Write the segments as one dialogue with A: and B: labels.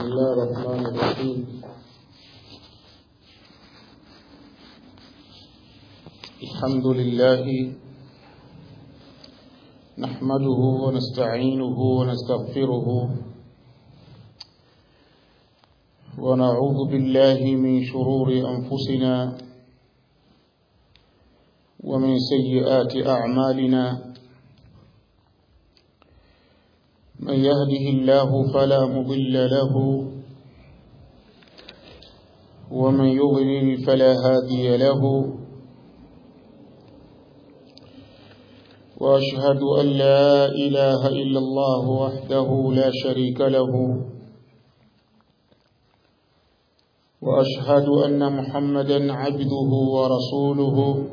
A: الله الرحمن الرحيم الحمد لله نحمده ونستعينه ونستغفره ونعوذ بالله من شرور أنفسنا ومن سيئات أعمالنا من يهده الله فلا مضل له ومن يضلل فلا هادي له واشهد ان لا اله الا الله وحده لا شريك له واشهد ان محمدا عبده ورسوله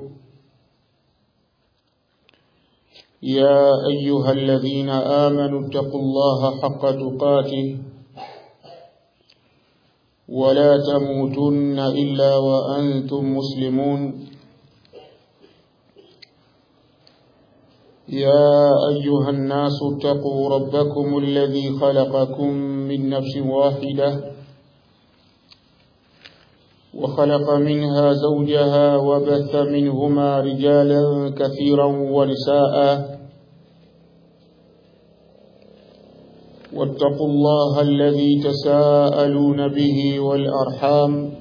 A: يا ايها الذين امنوا اتقوا الله حق تقاته ولا تموتن الا وانتم مسلمون يا ايها الناس اتقوا ربكم الذي خلقكم من نفس واحده وخلق منها زوجها وبث منهما رجالا كثيرا ونساء واتقوا الله الذي تساءلون به والارحام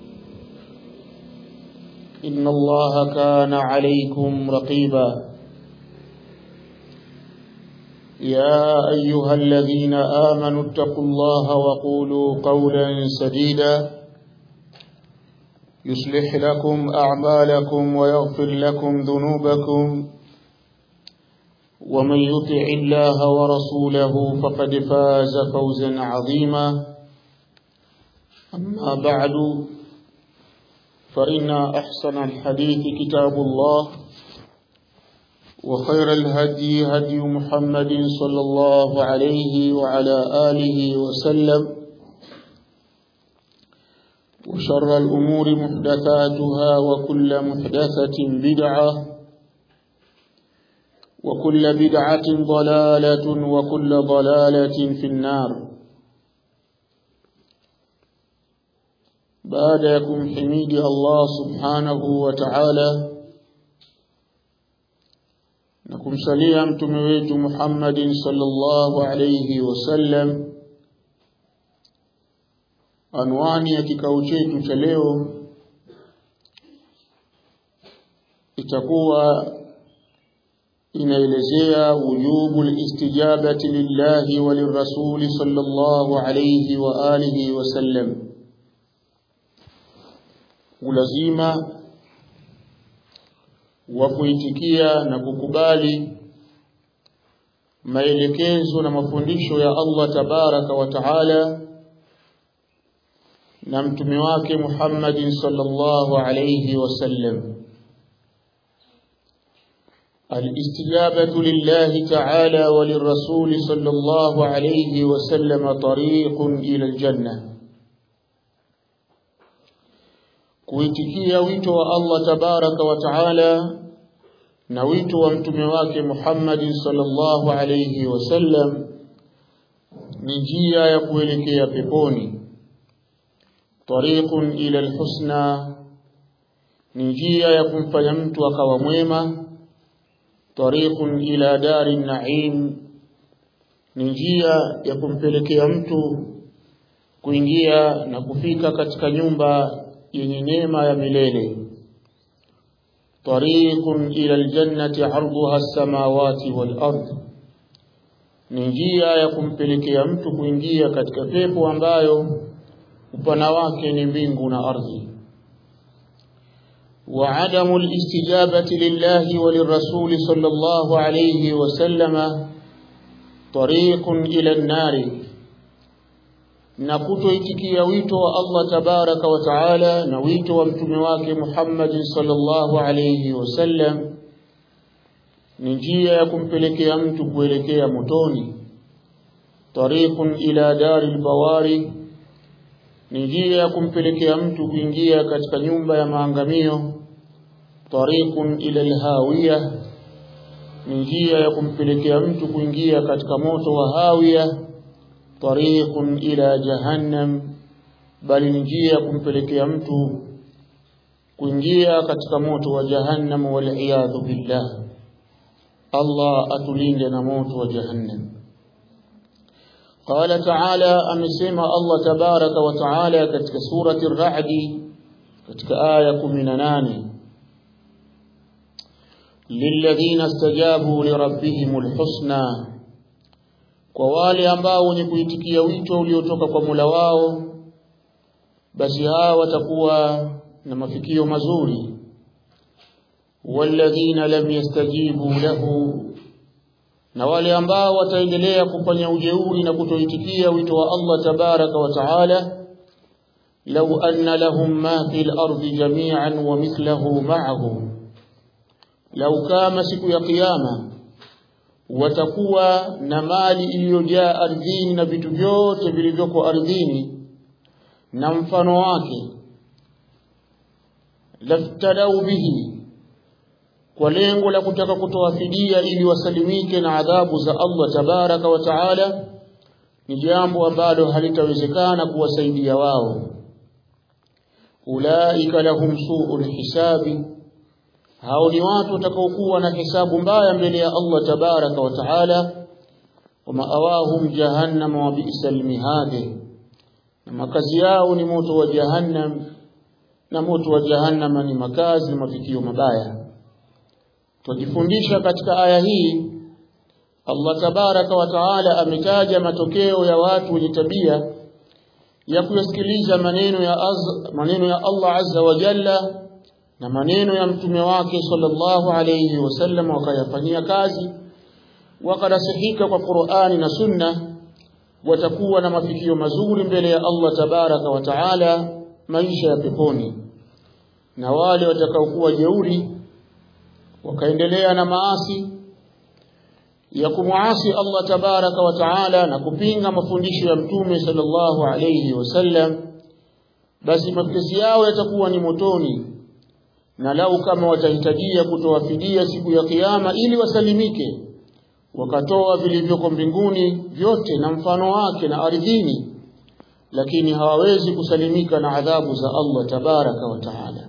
A: ان الله كان عليكم رقيبا يا ايها الذين امنوا اتقوا الله وقولوا قولا سديدا يصلح لكم أعمالكم ويغفر لكم ذنوبكم ومن يطع الله ورسوله فقد فاز فوزا عظيما أما بعد فإن أحسن الحديث كتاب الله وخير الهدي هدي محمد صلى الله عليه وعلى آله وسلم وشر الأمور محدثاتها وكل محدثة بدعة وكل بدعة ضلالة وكل ضلالة في النار بعد يكم حميد الله سبحانه وتعالى نكم سليم تمويت محمد صلى الله عليه وسلم Anwani ya kikao chetu cha leo itakuwa inaelezea wujubu listijabati lillahi wa lirrasuli sallallahu alayhi wa alihi wasallam, ulazima wa kuitikia na kukubali maelekezo na mafundisho ya Allah tabaraka wa taala na mtume wake Muhammad sallallahu alayhi wasallam الاستجابة لله تعالى وللرسول صلى الله عليه وسلم طريق إلى الجنة kuitikia wito wa Allah tabaraka wa taala na wito wa mtume wake Muhammad sallallahu alayhi wasallam ni njia ya kuelekea peponi طريق إلى الحسنى ni njia ya kumfanya mtu akawa mwema tariqun ila dari naim ni njia ya kumpelekea mtu kuingia na kufika katika nyumba yenye neema ya milele tariqun ila aljannati arduha as-samawati wal ard ni njia ya kumpelekea mtu kuingia katika pepo ambayo upana wake ni mbingu na ardhi وعدم الاستجابة لله وللرسول صلى الله عليه وسلم طريق إلى النار na kutoitikia wito wa Allah tabaraka wa taala na wito wa mtume wake Muhammad sallallahu alayhi wasallam ni njia ya kumpelekea mtu kuelekea motoni tariqun ila daril bawari ni njia ya kumpelekea mtu kuingia katika nyumba ya maangamio tariqun ila alhawiya ni njia ya kumpelekea mtu kuingia katika moto wa hawiya tariqun ila jahannam bali ni njia kumpelekea mtu kuingia katika moto wa jahannam wal billah Allah atulinde na moto wa jahannam قال تعالى أمسيما الله تبارك وتعالى كتك سورة الرعد كتك آية من ناني للذين استجابوا لربهم الحسنى kwa wale ambao wenye kuitikia wito uliotoka kwa Mola wao basi hawa watakuwa na mafikio mazuri walladhina lam yastajibu lahu na wale ambao wataendelea kufanya ujeuri na kutoitikia wito wa Allah tabaraka wa taala law anna lahum ma fil ardi jami'an wa mithluhu ma'ahu lau kama siku ya kiyama watakuwa na mali iliyojaa ardhini na vitu vyote vilivyoko ardhini na mfano wake laftadau bihi kwa lengo la kutaka kutoa fidia ili wasalimike na adhabu za Allah tabaraka wa taala ni jambo ambalo halitawezekana kuwasaidia wao ulaika lahum su'ul hisabi hao ni watu watakaokuwa na hisabu mbaya mbele ya Allah tabaraka wa taala wa maawahum jahannam wa bi'sal mihad na makazi yao ni moto wa jahannam na moto wa jahannam ni makazi na mafikio mabaya Tujifundisha katika aya hii Allah tabaraka wa taala ametaja matokeo ya watu wenye tabia ya kuyasikiliza maneno ya az, maneno ya Allah azza wa jalla na maneno ya mtume wake sallallahu alayhi wasallam wakayafanyia kazi wakarasihika kwa Qur'ani na Sunna watakuwa na mafikio mazuri mbele ya Allah tabaraka wa taala maisha ya peponi na wale watakaokuwa jeuri wakaendelea na maasi ya kumuasi Allah tabaraka wa taala na kupinga mafundisho ya mtume sallallahu alayhi wasallam basi mapesi yao yatakuwa ni motoni na lau kama watahitajia kutoa fidia siku ya kiyama ili wasalimike wakatoa vilivyoko mbinguni vyote na mfano wake na ardhini lakini hawawezi kusalimika na adhabu za Allah tabaraka wa taala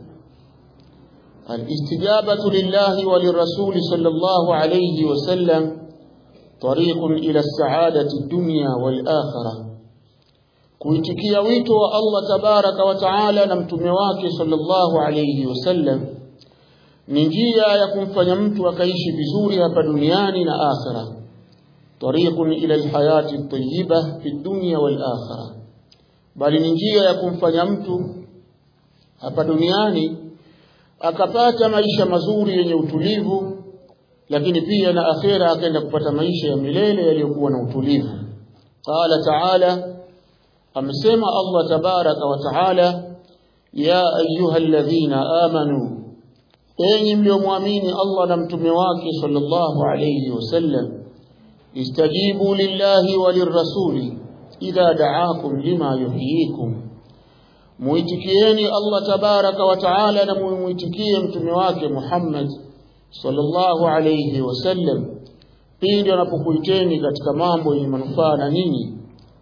A: الاستجابة لله وللرسول صلى الله عليه وسلم طريق إلى السعادة الدنيا والآخرة kuitikia wito wa Allah tabaraka wa taala na mtume wake sallallahu alayhi wasallam ni njia ya kumfanya mtu akaishi vizuri hapa duniani na akhira tariqun ila alhayati at-tayyiba fi dunya wal akhirah bali ni njia ya kumfanya mtu hapa duniani akapata maisha mazuri yenye utulivu lakini pia na akhera akaenda kupata maisha ya milele yaliyokuwa na utulivu qala ta'ala amesema Allah tabaraka wa taala ya ayyuhalladhina amanu enyi mliomwamini Allah na mtume wake sallallahu alayhi wasallam istajibu lillahi walirrasuli idha da'akum lima yuhyikum muitikieni Allah tabaraka wa taala na muitikie mtume wake Muhammad sallallahu alayhi wasallam pindi anapokuiteni katika mambo yenye manufaa na ninyi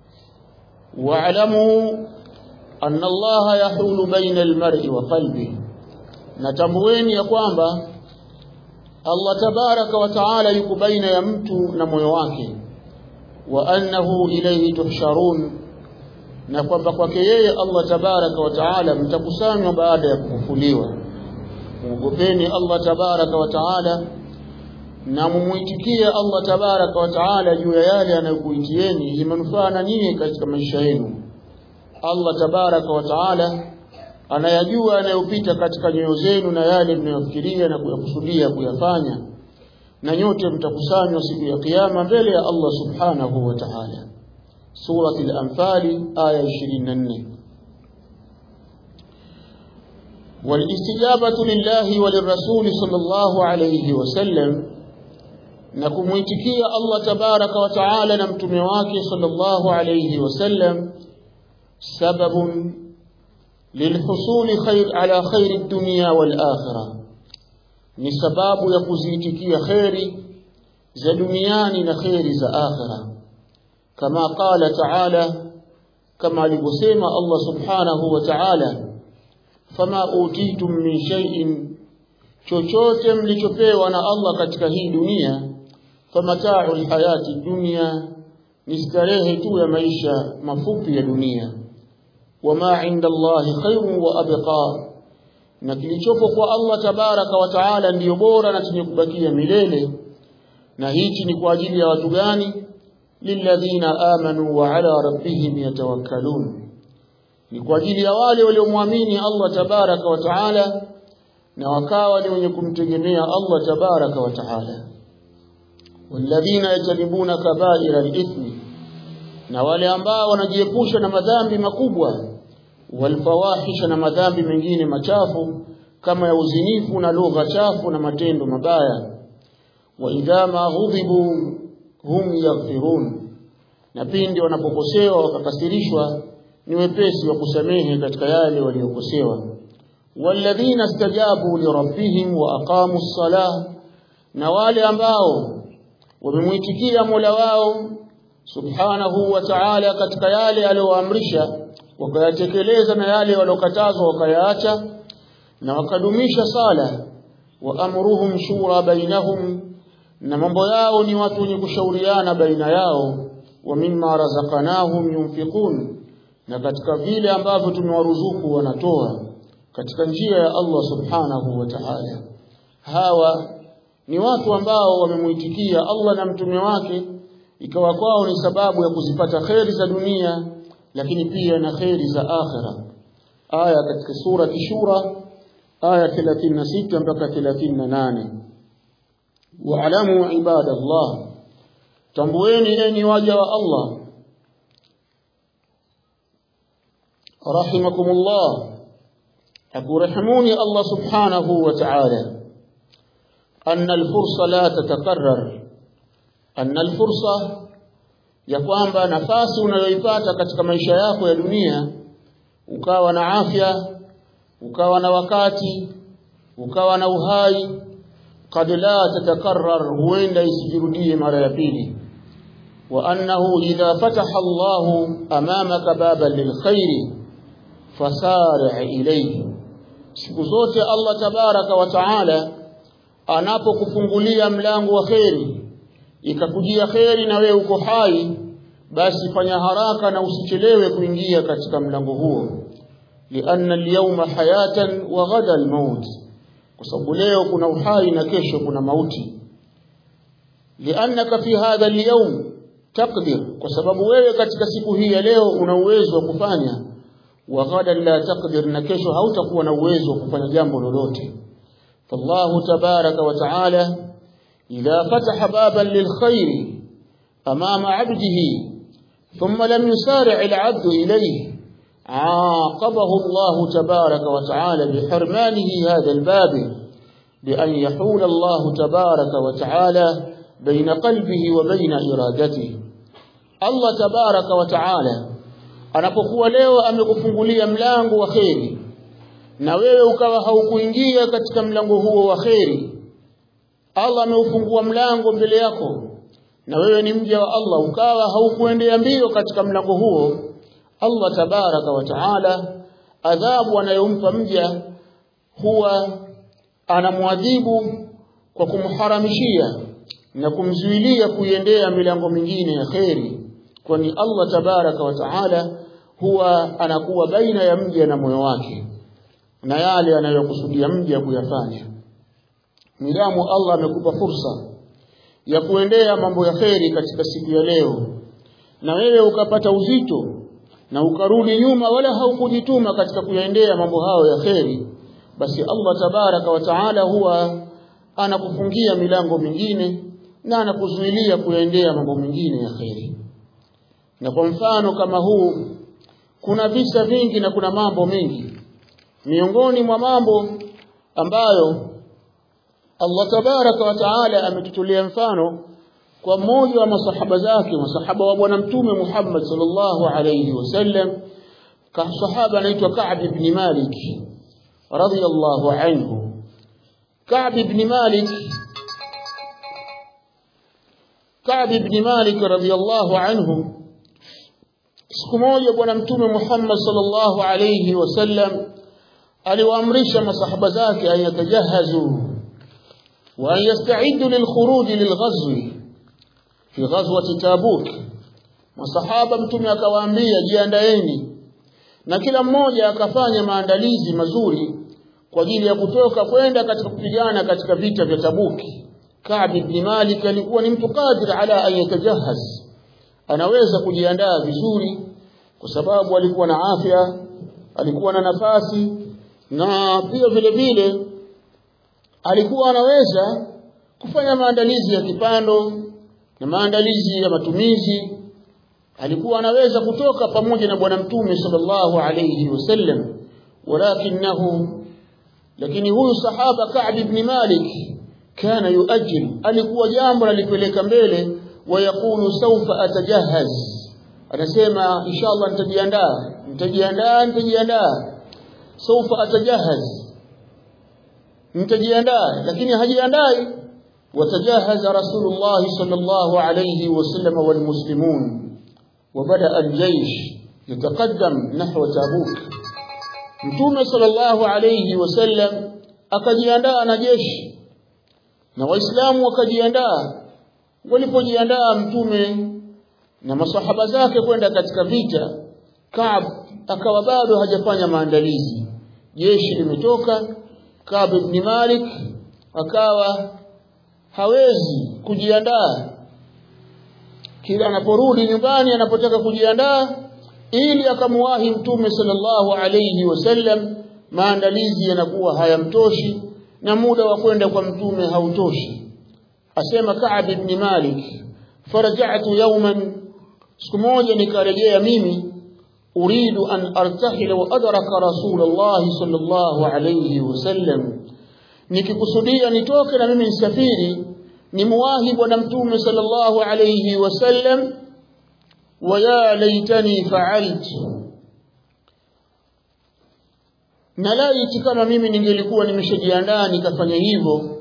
A: wa'lamu anna Allah yahulu baina almar'i wa qalbi natambueni ya kwamba Allah tabaraka wa taala yuko baina ya mtu na moyo wake wa annahu ilayhi tuhsharun na kwamba kwake yeye Allah tabaraka wa taala mtakusanywa baada ya kufufuliwa muogopeni Allah tabaraka wa taala na mumuitikie Allah tabaraka wa taala juu ya yale anayokuitieni ili manufaa na nyinyi katika maisha yenu Allah tabaraka wa taala anayajua anayopita katika nyoyo zenu na yale mnayofikiria na kuyakusudia kuyafanya na nyote mtakusanywa siku ya kiyama mbele ya Allah subhanahu wa ta'ala surati al-anfal aya 24 والاستجابة لله وللرسول صلى الله عليه وسلم نكمويتكيا الله تبارك وتعالى نمتمي wake صلى الله عليه وسلم سبب للحصول خير على خير الدنيا والآخرة ni sababu ya kuziitikia kheri za duniani na kheri za akhira kama qala ta'ala kama alivyosema Allah subhanahu wa ta'ala fama utitum min shay'in chochote mlichopewa na Allah katika hii dunia famata'u alhayati dunya ni starehe tu ya maisha mafupi ya dunia wama inda Allahi khairun wa abqa na kilichopo kwa Allah tabaraka wa taala ndiyo bora na chenye kubakia milele na hichi ni kwa ajili ya watu gani lilladhina amanu wa ala rabbihim yatawakkalun ni kwa ajili ya wale waliomwamini Allah tabaraka wa taala na wakawa ni wenye kumtegemea Allah tabaraka wa taala walladhina yajanibuna kaba'ira al-ithmi na wale ambao wanajiepusha na madhambi makubwa walfawahisha na madhambi mengine machafu kama ya uzinifu na lugha chafu na matendo mabaya wa idha ma ghudhibu hum yaghfirun na pindi wanapokosewa wakakasirishwa ni wepesi wa kusamehe katika yale waliokosewa walladhina stajabu lirabbihim wa aqamu ssalah na wale ambao wamemwitikia Mola wao subhanahu wa ta'ala katika yale aliyoamrisha wakayatekeleza na yale waliokatazwa wakayaacha na wakadumisha sala wa amruhum shura bainahum na mambo yao ni watu wenye kushauriana baina yao wa mimma razaqnahum yunfiqun na katika vile ambavyo tumewaruzuku wanatoa katika njia ya Allah subhanahu wa ta'ala hawa ni watu ambao wamemuitikia Allah na mtume wake ikawa kwao ni sababu ya kuzipata kheri za dunia lakini pia na kheri za akhira aya katika sura Shura aya 36 mpaka 38 wa'lamu ibadallah tambueni enyi waja wa Allah rahimakumullah akurahimuni Allah subhanahu wa ta'ala anna al-fursa la tatakarrar anna al-fursa ya kwamba nafasi unayoipata katika maisha yako ya dunia ukawa na afya ukawa na wakati ukawa na uhai kad la tatakarrar huenda isijirudie mara ya pili wa annahu idha fataha Allah amamaka baban lilkhairi fasari' ilayhi siku zote Allah tabaraka wa taala anapokufungulia mlango wa kheri ikakujia kheri na wewe uko hai basi fanya haraka na usichelewe kuingia katika mlango huo lianna al-yawma hayatan wa ghada al-maut kwa sababu leo kuna uhai na kesho kuna mauti liannaka fi hadha al-yawm taqdir kwa sababu wewe katika siku hii ya leo una uwezo wa kufanya wa ghada la taqdir na kesho hautakuwa na uwezo wa kufanya jambo lolote fallahu tabaraka wa taala idha fataha baban lilkhair amama 'abdihi ثم لم يسارع العبد إليه عاقبه الله تبارك وتعالى بحرمانه هذا الباب بأن يحول الله تبارك وتعالى بين قلبه وبين إرادته الله تبارك وتعالى anapokuwa leo amekufungulia mlango wa kheri na wewe ukawa haukuingia katika mlango huo wa kheri Allah ameufungua mlango mbele yako na wewe ni mja wa Allah ukawa haukuendea mbio katika mlango huo Allah tabaraka wa taala adhabu anayompa mja huwa anamwadhibu kwa kumharamishia na kumzuilia kuiendea milango mingine ya kheri kwani Allah tabaraka wa taala huwa anakuwa baina ya mja na moyo wake na yale anayokusudia mja kuyafanya midamu Allah amekupa fursa ya kuendea mambo ya kheri katika siku ya leo na wewe ukapata uzito na ukarudi nyuma wala haukujituma katika kuyaendea mambo hayo ya kheri basi Allah tabaraka wa taala huwa anakufungia milango mingine na anakuzuilia kuyaendea mambo mengine ya kheri na kwa mfano kama huu kuna visa vingi na kuna mambo mengi miongoni mwa mambo ambayo Allah tabaraka wa taala ametutolea mfano kwa mmoja wa masahaba zake masahaba wa bwana mtume Muhammad sallallahu alayhi wasallam ka sahaba anaitwa Ka'b ibn Malik radiyallahu anhu Ka'b ibn Malik Ka'b ibn Malik radiyallahu anhu siku moja bwana mtume Muhammad sallallahu alayhi wasallam aliwaamrisha masahaba zake an yatajahazu wa an yasta'iddu lilkhuruj lilghazwi fi ghazwati tabuk masahaba mtume akawaambia jiandaeni na kila mmoja akafanya maandalizi mazuri kwa ajili ya kutoka kwenda katika kupigana katika vita vya Tabuki Ka'b ibn Malik alikuwa ni mtu qadir ala an yatajahaz anaweza kujiandaa vizuri kwa sababu alikuwa na afya alikuwa na nafasi na pia vile vile alikuwa anaweza kufanya maandalizi ya kipando na maandalizi ya matumizi alikuwa anaweza kutoka pamoja na bwana mtume sallallahu alayhi wasallam walakinahu lakini huyu sahaba Ka'b ibn Malik kana yuajil alikuwa jambo alipeleka mbele wayakulu sawfa atajahaz anasema inshallah nitajiandaa nitajiandaa nitajiandaa sawfa atajahaz nitajiandaa lakini hajiandai وتجهز رسول الله صلى الله عليه وسلم والمسلمون وبدأ الجيش يتقدم نحو تابوك mtume sallallahu alayhi wasallam akajiandaa na jeshi na waislamu wakajiandaa walipojiandaa mtume na masahaba zake kwenda katika vita Kaab akawa bado hajafanya maandalizi jeshi limetoka Kaab ibn Malik akawa hawezi kujiandaa kila anaporudi nyumbani anapotaka kujiandaa ili akamuwahi mtume sallallahu alayhi wasallam maandalizi yanakuwa hayamtoshi na muda wa kwenda kwa mtume hautoshi asema Ka'b ibn Malik faraja'tu yawman siku moja nikarejea mimi uridu an artahila wa adraka rasulullah sallallahu alayhi wasallam nikikusudia nitoke na mimi nisafiri nimuwahi bwana mtume sallallahu alayhi wasallam ويا ليتني فعلت na laiti kama mimi ningelikuwa nimeshajiandaa nikafanya hivyo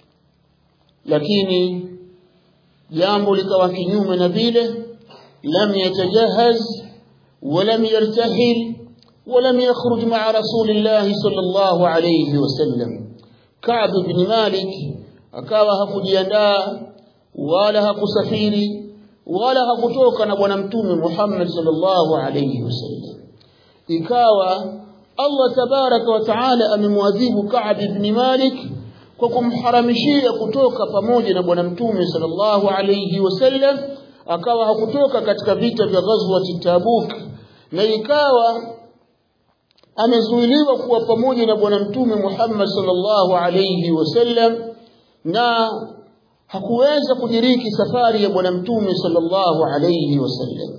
A: lakini jambo likawa kinyume na vile lam yatajahaz ولم يرتحل ولم يخرج مع رسول الله صلى الله عليه وسلم كعب بن مالك akawa hakujiandaa wala hakusafiri wala hakutoka na bwana mtume Muhammad sallallahu alayhi wasallam ikawa Allah tabaraka wa taala amemwadhibu Ka'b ibn Malik kwa kumharamishia kutoka pamoja na bwana mtume sallallahu alayhi wasallam akawa hakutoka katika vita vya ghazwat Tabuk na ikawa amezuiliwa kuwa pamoja na bwana mtume Muhammad sallallahu alayhi wasallam na hakuweza kudiriki safari ya bwana mtume sallallahu alayhi wasallam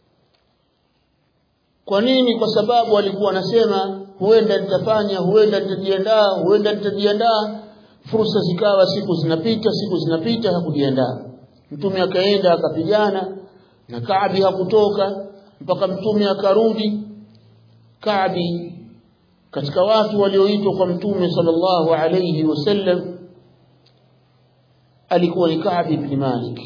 A: kwa nini kwa sababu alikuwa anasema huenda nitafanya huenda nitajiandaa huenda nitajiandaa fursa zikawa siku zinapita siku zinapita hakujiandaa mtume akaenda akapigana na Kaabi hakutoka mpaka mtume akarudi Kaabi katika watu walioitwa kwa mtume sallallahu alayhi wasallam alikuwa ni Ka'b ibn Malik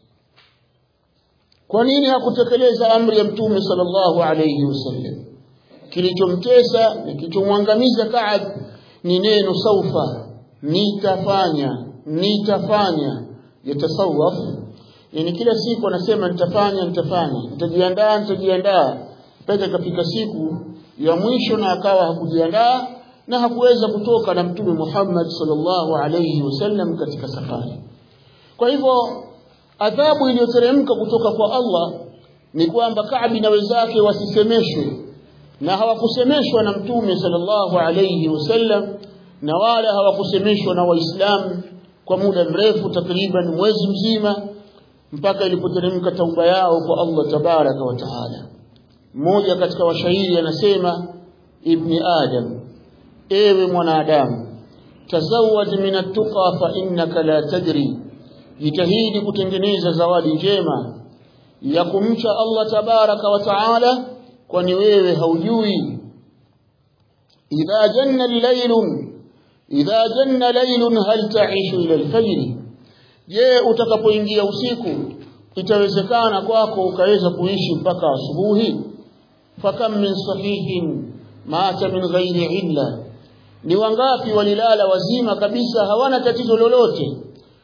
A: kwa nini hakutekeleza amri ya mtume sallallahu alayhi wasallam kilichomtesa na kilichomwangamiza Ka'b ni neno saufa nitafanya nitafanya yatasawaf yani kila siku anasema nitafanya nitafanya nitajiandaa nitajiandaa mpaka ikafika siku ya mwisho na akawa hakujiandaa na hakuweza kutoka na mtume Muhammad sallallahu alayhi wasallam katika safari kwa hivyo adhabu iliyoteremka kutoka kwa Allah ni kwamba Kaabi na wenzake wasisemeshwe na hawakusemeshwa na mtume sallallahu alayhi wasallam na wala hawakusemeshwa na waislamu kwa muda mrefu takriban mwezi mzima mpaka ilipoteremka tauba yao kwa Allah tabaraka wa taala mmoja katika washairi anasema ibni adam ewe mwanadamu tazawad min at-tuqa fa innaka la tadri jitahidi kutengeneza zawadi njema ya kumcha Allah tabaraka wa taala kwani wewe haujui idha janna al-laylun idha janna laylun hal ta'ishu ila al-fajr je utakapoingia usiku itawezekana kwako ukaweza kuishi mpaka asubuhi fakam min sahihin mata min ghairi illa ni wangapi walilala wazima kabisa hawana tatizo lolote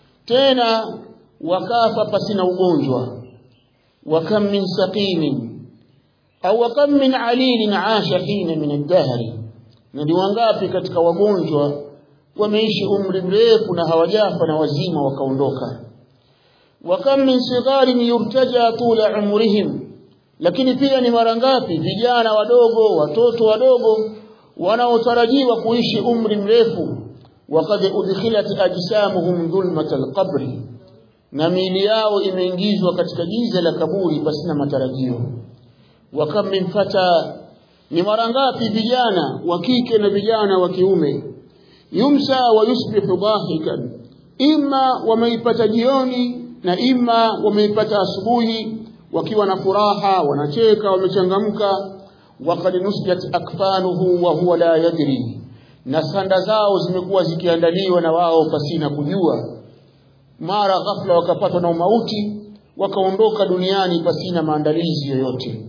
A: tena wakafa pasina ugonjwa wakam min saqimin au wakam min alilin asha hina min ad-dahr na ni wangapi katika wagonjwa wameishi umri mrefu na hawajafa na wazima wakaondoka wakam min sigharin yurtaja tula umrihim lakini pia ni mara ngapi vijana wadogo watoto wadogo wanaotarajiwa kuishi umri mrefu waqad udkhilat ajsamuhum dhulmat alqabr na miili yao imeingizwa katika giza la kaburi pasina matarajio wakam min fata ni mara ngapi vijana wa kike na vijana wa kiume yumsa wa yusbihu dhahikan imma wameipata jioni na imma wameipata asubuhi wakiwa na furaha wanacheka wamechangamka waqad nusjat akfanuhu wa huwa la yadri na sanda zao zimekuwa zikiandaliwa na wao pasina kujua mara ghafla wakapatwa na umauti wakaondoka duniani pasina maandalizi yoyote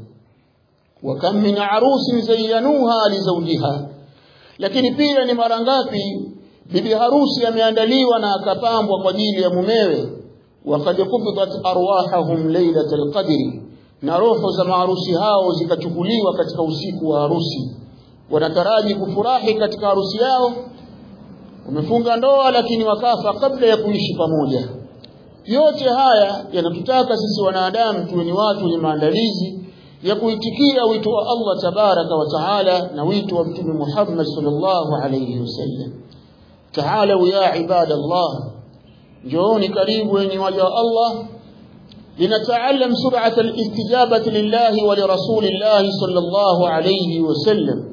A: wakam min arusin zayyanuha li zawjiha lakini pia ni mara ngapi bibi harusi ameandaliwa na akapambwa kwa ajili ya mumewe waqad qubidat arwahahum laylatal qadri na roho za maharusi hao zikachukuliwa katika usiku wa harusi wanataraji kufurahi katika harusi yao wamefunga ndoa lakini wakafa kabla ya kuishi pamoja yote haya yanatutaka sisi wanadamu tuwe ni watu wenye maandalizi ya kuitikia wito wa Allah tabaraka wa taala na wito wa mtume Muhammad sallallahu alayhi wasallam taala ya ibadallah njooni karibu yenye waja wa Allah linataallam sur'at al-istijabati lillahi wa lirasulillahi sallallahu alayhi wasallam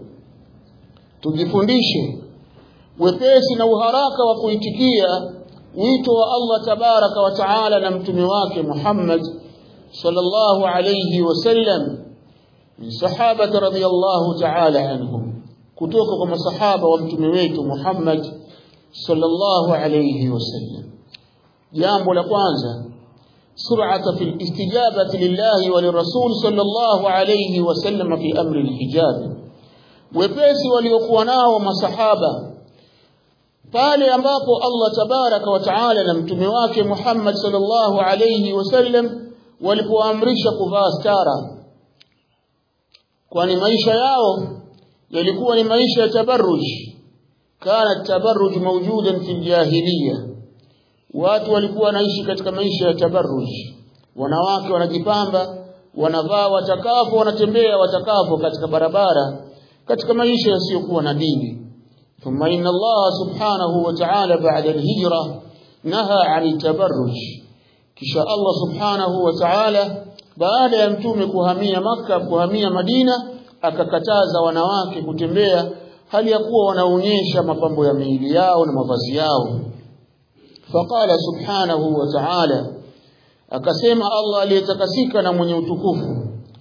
A: tujifundishe wepesi na uharaka wa kuitikia wito wa Allah tabaraka wa taala na mtume wake Muhammad sallallahu alayhi wasallam min sahaba radhiyallahu taala anhum kutoka kwa masahaba wa mtume wetu Muhammad sallallahu alayhi wasallam jambo la kwanza sur'ata fil istijabati lillahi wa lirasul sallallahu alayhi wasallam fi amri alhijab wepesi waliokuwa nao masahaba pale ambapo Allah tabaraka wa taala na mtume wake Muhammad sallallahu alayhi wasallam walipoamrisha kuvaa stara kwani maisha yao yalikuwa ni maisha ya tabarruj kana tabarruj mawjudan fi jahiliya watu walikuwa wanaishi katika maisha ya tabarruj wanawake wanajipamba wanavaa watakapo wanatembea watakapo katika barabara katika maisha yasiyokuwa na dini ثم إن الله سبحانه وتعالى بعد الهجرة نهى عن التبرج kisha Allah subhanahu wa ta'ala baada ya mtume kuhamia maka kuhamia Madina akakataza wanawake kutembea hali ya kuwa wanaonyesha mapambo ya miili yao na mavazi yao faqala subhanahu wa ta'ala akasema Allah aliyetakasika na mwenye utukufu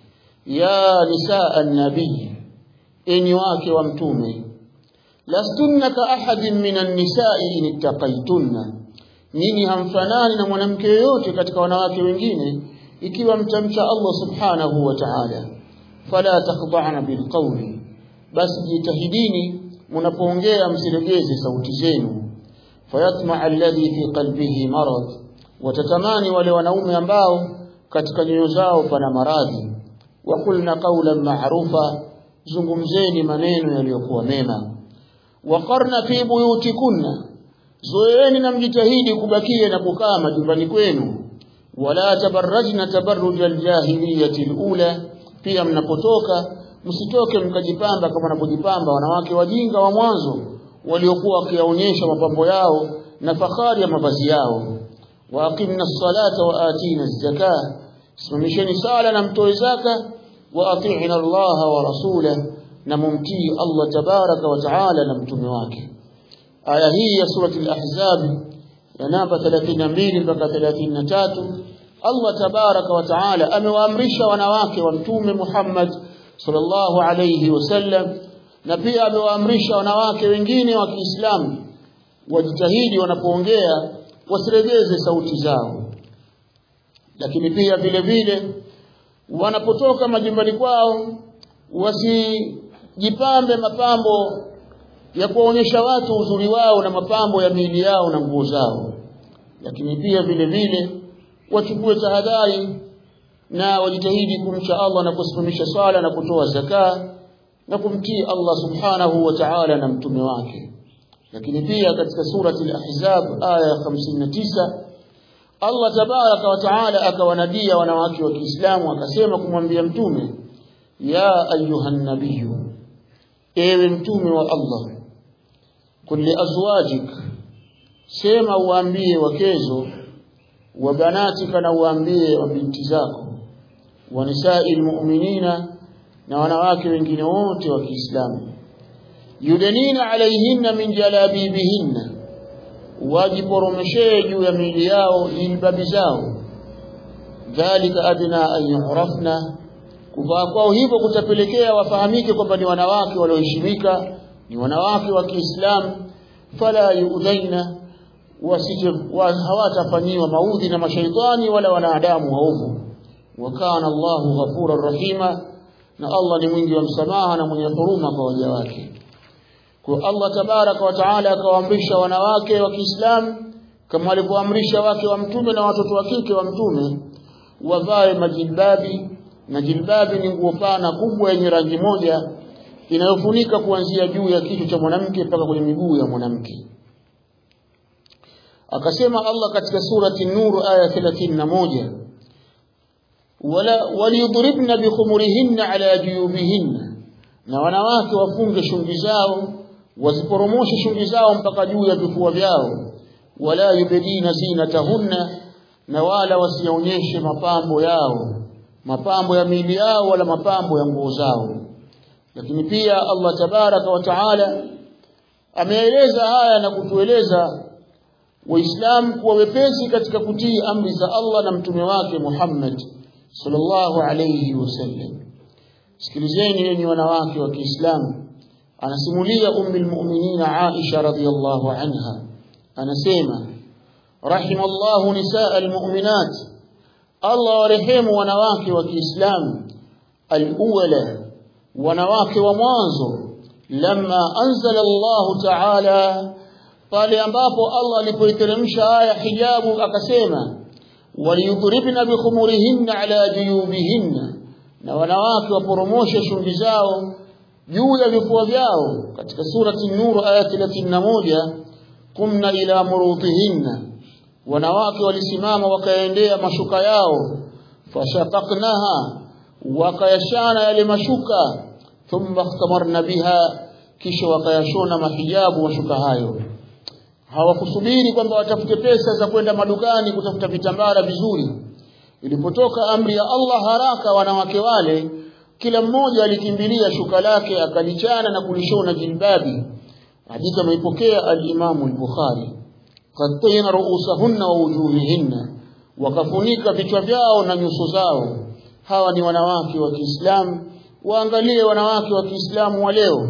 A: ya nisaa an-nabii enyi wake wa mtume lastunna ka ahadin minan nisa'i in ittaqaytunna nyinyi hamfanani na mwanamke yoyote katika wanawake wengine ikiwa mtamcha Allah subhanahu wa ta'ala fala takhda'na bilqawli basi jitahidini mnapoongea msilegeze sauti zenu fayatma alladhi fi qalbihi marad watatamani wale wanaume ambao katika nyoyo zao pana maradhi waqulna qawlan ma'rufa zungumzeni maneno yaliyokuwa mema waqarna fi buyutikunna zoeeni na mjitahidi kubakia na kukaa majumbani kwenu wala tabarrajna tabarruj aljahiliyati alula pia mnapotoka msitoke mkajipamba kama wanapojipamba wanawake wajinga wa mwanzo waliokuwa wakionyesha mapambo yao na fahari ya mavazi yao wa aqimna as-salata wa atina az-zakah simamisheni sala na mtoe zaka wa ati'na Allah wa rasulahu na mumtii Allah tabaraka wa taala na mtume wake aya hii ya surati al-ahzab ya namba 32 mpaka 33 Allah tabaraka wa taala amewaamrisha wanawake wa mtume Muhammad sallallahu alayhi wasallam na pia amewaamrisha wanawake wengine wa Kiislamu wajitahidi wanapoongea wasiregeze sauti zao lakini pia vile vile wanapotoka majumbani kwao wasijipambe mapambo ya kuwaonyesha watu uzuri wao na mapambo ya miili yao na nguo zao lakini pia vile vile wachukue tahadhari na wajitahidi kumcha Allah na kusimamisha swala na kutoa zaka na kumtii Allah subhanahu wa ta'ala na mtume wake lakini pia katika surati al-ahzab aya ya 59 Allah tabaraka wa taala akawanadia wanawake wa Kiislamu akasema kumwambia mtume ya ayuhan nabiyyu ewe mtume wa Allah kulli azwajik sema uambie wakezo wa banatika na uambie wa binti zako wa nisa'il mu'minina na wanawake wengine wote wa Kiislamu yudanina alaihinna min jalabibihinna wajiporomeshee juu ya miili yao jilbabi zao dhalika adna an yu'rafna kuvaa kwao hivyo kutapelekea wafahamike kwamba ni wanawake walioheshimika ni wanawake wa Kiislamu fala yuudhaina wasije wa, hawatafanyiwa maudhi na mashaitani wala wanadamu waovu wa kana Allahu ghafurur rahima na Allah ni mwingi wa msamaha na mwenye huruma kwa waja wake kwa Allah tabaraka wa taala akawaamrisha wanawake wa Kiislamu kama alivyoamrisha wake wa mtume na watoto wa kike wa mtume wavae majilbabi na jilbabi ni nguo pana kubwa yenye rangi moja inayofunika kuanzia juu ya kichwa cha mwanamke mpaka kwenye miguu ya mwanamke akasema Allah katika surati Nur aya 31 wala waliyudribna bikhumurihinna ala juyubihinna na wanawake wafunge shungi zao wasiporomoshe shungi zao mpaka juu ya vifua vyao wala yubedina zinatahunna na wala wasionyeshe mapambo yao mapambo ya miili yao wala mapambo ya nguo zao lakini pia Allah tabaraka wa taala ameeleza haya na kutueleza waislamu kuwa wepesi katika kutii amri za Allah na mtume wake Muhammad sallallahu alayhi wasallam sikilizeni enyi wanawake wa Kiislamu anasimulia ummi almu'minin Aisha radhiyallahu anha anasema rahimallahu nisaa almu'minat Allah warehemu wanawake wa Kiislamu alawala wanawake wa mwanzo lamma anzala Allah ta'ala pale ambapo Allah alipoiteremsha aya hijabu akasema waliyudribna bikhumurihinna ala juyubihinna na wanawake waporomoshe shungi zao juu ya vifua vyao katika surati nur aya 31 kumna ila murutihinna wanawake walisimama wakaendea mashuka yao fashaqaqnaha wakayashana yale mashuka thumma ikhtamarna biha kisha wakayashona mahijabu mashuka hayo hawakusubiri kwamba watafute pesa za kwenda madukani kutafuta vitambara vizuri ilipotoka amri ya Allah haraka wanawake wale kila mmoja alikimbilia shuka lake akalichana na kulishona jilbabi hadithi ameipokea al-Imam al-Bukhari qattayna ru'usahunna wa wujuhihinna wakafunika vichwa vyao na nyuso zao hawa ni wanawake wa Kiislamu waangalie wanawake wa Kiislamu wa leo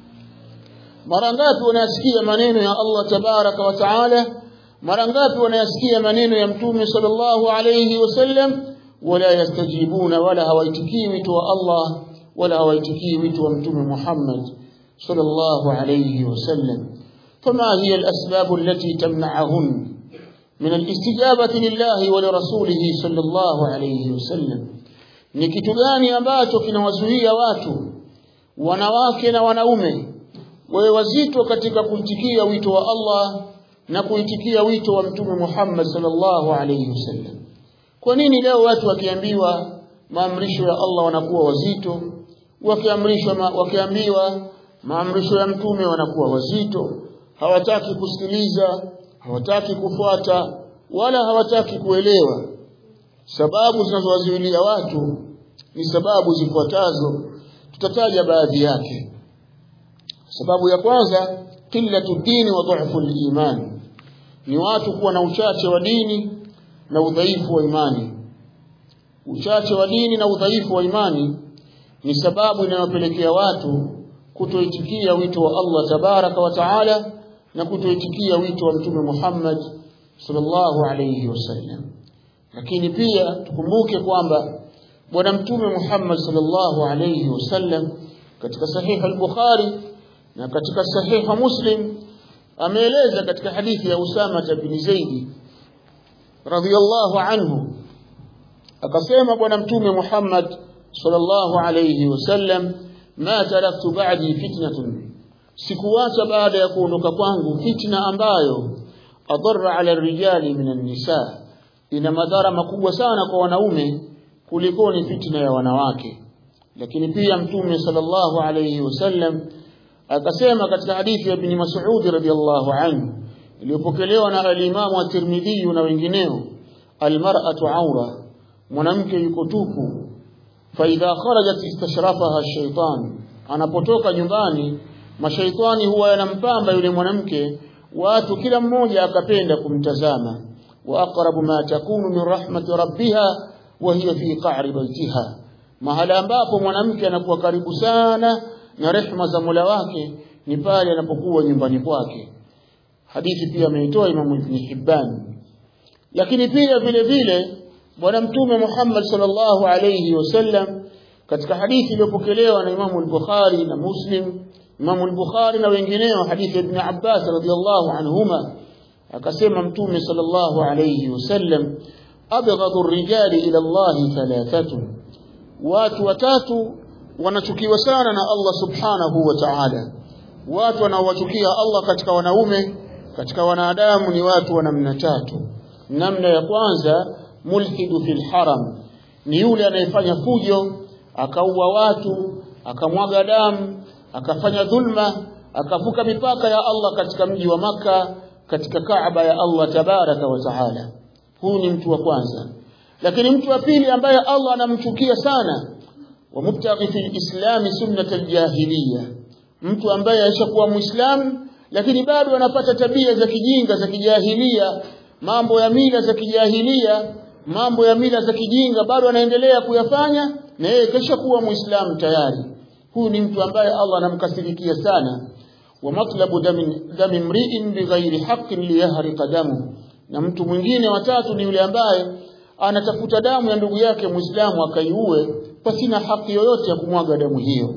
A: mara ngapi wanasikia maneno ya Allah tabaraka wa taala mara ngapi wanayasikia maneno ya mtume sallallahu alayhi wasallam wala yastajibuna wala hawaitikii wito wa Allah wala hawaitikii wito wa mtume Muhammad sallallahu alayhi wasallam فما هي الأسباب التي تمنعهن من الاستجابة لله ولرسوله صلى الله عليه وسلم ni kitu gani ambacho kinawazuia watu wanawake na wanaume wawe wazito katika kuitikia wito wa Allah na kuitikia wito wa mtume Muhammad sallallahu alayhi wasallam kwa nini leo watu wakiambiwa maamrisho ya Allah wanakuwa wazito wakiamrishwa ma, wakiambiwa maamrisho ya mtume wanakuwa wazito hawataki kusikiliza hawataki kufuata wala hawataki kuelewa sababu zinazowazuilia watu ni sababu zifuatazo tutataja baadhi yake sababu ya kwanza qillatu dini wa dhaifu iman ni watu kuwa na uchache wa dini na udhaifu wa imani uchache wa dini na udhaifu wa imani ni sababu inayopelekea watu kutoitikia wito wa Allah tabaraka wa taala na kutoitikia wito wa mtume Muhammad sallallahu alayhi wasallam lakini pia tukumbuke kwamba bwana mtume Muhammad sallallahu alayhi wasallam katika sahih al-Bukhari na katika sahih Muslim ameeleza katika hadithi ya Usama bin Zaid radhiyallahu anhu akasema bwana mtume Muhammad sallallahu alayhi wasallam ma taraktu ba'di fitnatun sikuacha baada ya kuondoka kwangu fitna ambayo adarra ala rijali minan nisa ina madhara makubwa sana kwa wanaume kuliko ni fitna ya wanawake lakini pia mtume sallallahu alayhi wasallam akasema katika hadithi ya ibn Mas'ud radhiyallahu anhu iliyopokelewa na al-Imam at-Tirmidhi na wengineo al-mar'atu awra mwanamke yuko tupu fa idha kharajat istashrafaha ash-shaytan anapotoka nyumbani mashaitani huwa yanampamba yule mwanamke watu kila mmoja akapenda kumtazama wa aqrabu ma takunu min rahmati rabbiha wa hiya fi qa'ri baytiha mahala ambapo mwanamke anakuwa karibu sana na rehma za Mola wake ni pale anapokuwa nyumbani kwake hadithi pia ameitoa Imam Ibn Hibban lakini pia vile vile bwana mtume Muhammad sallallahu alayhi wasallam katika hadithi iliyopokelewa na Imam al-Bukhari na Muslim Imam al-Bukhari na wengineo hadithi ya Ibn Abbas radhiyallahu anhuma akasema mtume sallallahu alayhi wasallam abghadu ar-rijali ila Allah thalathatun watu watatu wanachukiwa sana na Allah subhanahu wa ta'ala watu wanaowachukia Allah katika wanaume katika wanadamu ni watu wa namna tatu namna ya kwanza mulhidu fil haram ni yule anayefanya fujo akaua watu akamwaga damu akafanya dhulma akavuka mipaka ya Allah katika mji wa maka katika Kaaba ya Allah tabaraka wa taala huu ni mtu wa kwanza lakini mtu wa pili ambaye Allah anamchukia sana wa mubtaghi fil islam sunnat aljahiliya mtu ambaye aishakuwa muislamu lakini bado anapata tabia za kijinga za kijahilia mambo ya mila za kijahilia mambo ya mila za kijinga bado anaendelea kuyafanya na yeye kesha kuwa muislamu tayari huyu ni mtu ambaye Allah anamkasirikia sana wa matlabu dami dami mri'in bighairi haqqin liyahriqa damu na mtu mwingine watatu ni yule ambaye anatafuta damu ya ndugu yake muislamu akaiue pasina haki yoyote ya kumwaga damu hiyo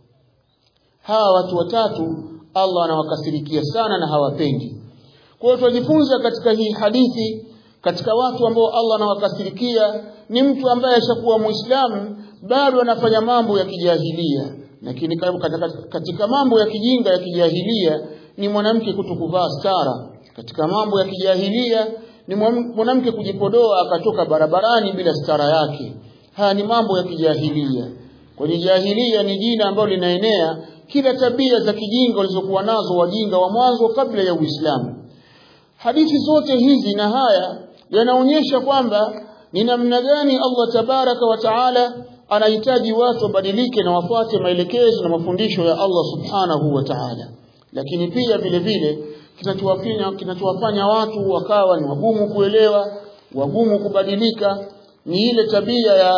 A: hawa watu watatu Allah anawakasirikia sana na hawapendi kwa hiyo tunajifunza katika hii hadithi katika watu ambao Allah anawakasirikia ni mtu ambaye ashakuwa muislamu bado anafanya mambo ya kijahilia lakini katika mambo ya kijinga ya kijahilia ni mwanamke kutokuvaa stara katika mambo ya kijahilia ni mwanamke kujipodoa akatoka barabarani bila stara yake haya ni mambo ya kijahilia kwenye jahilia ni jina ambalo linaenea kila tabia za kijinga walizokuwa nazo wajinga wa mwanzo kabla ya Uislamu hadithi zote hizi na haya yanaonyesha kwamba ni namna gani Allah tabaraka wa taala anahitaji watu wabadilike na wafuate maelekezo na mafundisho ya Allah subhanahu wa ta'ala lakini pia vile vile kinachowafanya kinachowafanya watu wakawa ni wagumu kuelewa wagumu kubadilika ni ile tabia ya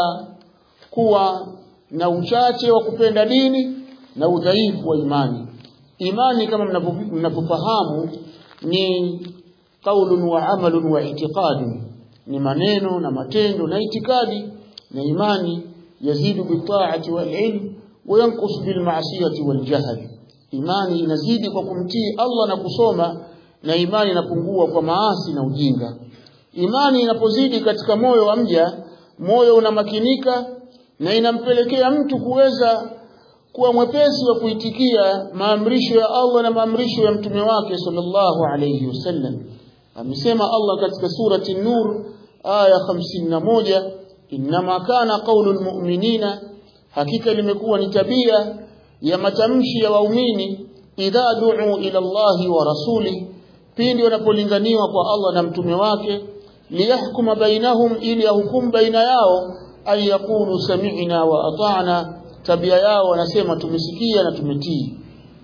A: kuwa na uchache wa kupenda dini na udhaifu wa imani imani kama mnavyofahamu ni qaulun wa amalun wa i'tiqadun ni maneno na matendo na itikadi na imani yazidu bitaati wal ilm wa yanqus bil ma'siyati wal jahl imani inazidi kwa kumtii Allah na kusoma na imani inapungua kwa maasi na ujinga imani inapozidi katika moyo wa mja moyo unamakinika na inampelekea mtu kuweza kuwa mwepesi wa kuitikia maamrisho ya Allah na maamrisho ya mtume wake sallallahu alayhi wasallam amesema Allah katika surati Nur aya 51 inma kana qaulul mu'minina hakika limekuwa ni tabia ya matamshi ya waumini idha du'u ila Allahi wa rasuli pindi wanapolinganiwa kwa Allah na mtume wake liyahkuma bainahum ili yahukumu baina yao ay yaqulu sami'na wa ata'na tabia yao wanasema tumesikia na tumetii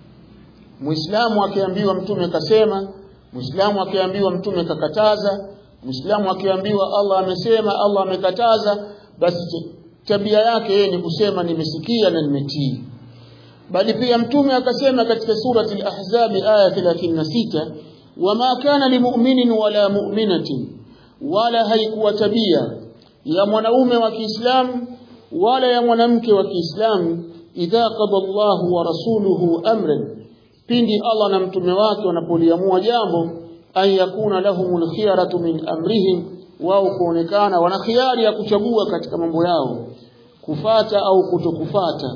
A: Muislamu akiambiwa mtume kasema Muislamu akiambiwa mtume kakataza Muislamu akiambiwa Allah amesema Allah amekataza basi tabia yake yeye ni kusema nimesikia na nimetii bali pia mtume akasema katika surati al-ahzab aya 36 wama kana limu'minin wala mu'minatin wala haikuwa tabia ya mwanaume wa Kiislamu wala ya mwanamke wa Kiislamu idha qada Allahu wa rasuluhu amran pindi Allah na mtume wake wanapoliamua jambo an yakuna lahumul khiyaratu min amrihim wao kuonekana wana khiari ya kuchagua katika mambo yao kufata au kutokufata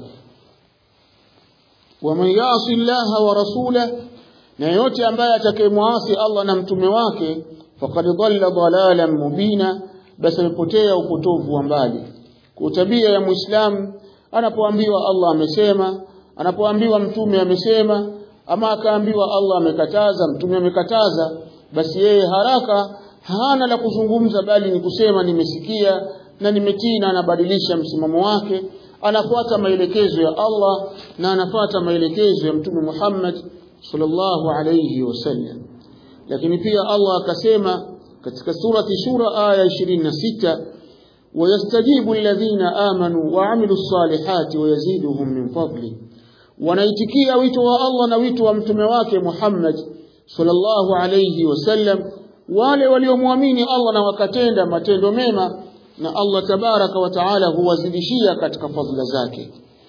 A: waman yasi llaha wa rasulah na yote ambaye atakayemwasi Allah na mtume wake faqad dhalla dhalalan mubina basi amepotea upotovu wa mbali kwa tabia ya muislamu anapoambiwa Allah amesema anapoambiwa mtume amesema ama akaambiwa Allah amekataza mtume amekataza basi yeye haraka hana la kuzungumza bali ni kusema nimesikia na nimetii na anabadilisha msimamo wake anafuata maelekezo ya Allah na anafuata maelekezo ya mtume Muhammad sallallahu alayhi wasallam lakini pia Allah akasema katika surati shura aya 26 wayastajibu alladhina amanu wa amilu salihati wayaziduhum min fadli wanaitikia wito wa Allah na wito wa mtume wake Muhammad sallallahu alayhi wasallam wale waliomwamini Allah na wakatenda matendo mema na Allah tabaraka wa taala huwazidishia katika fadhila zake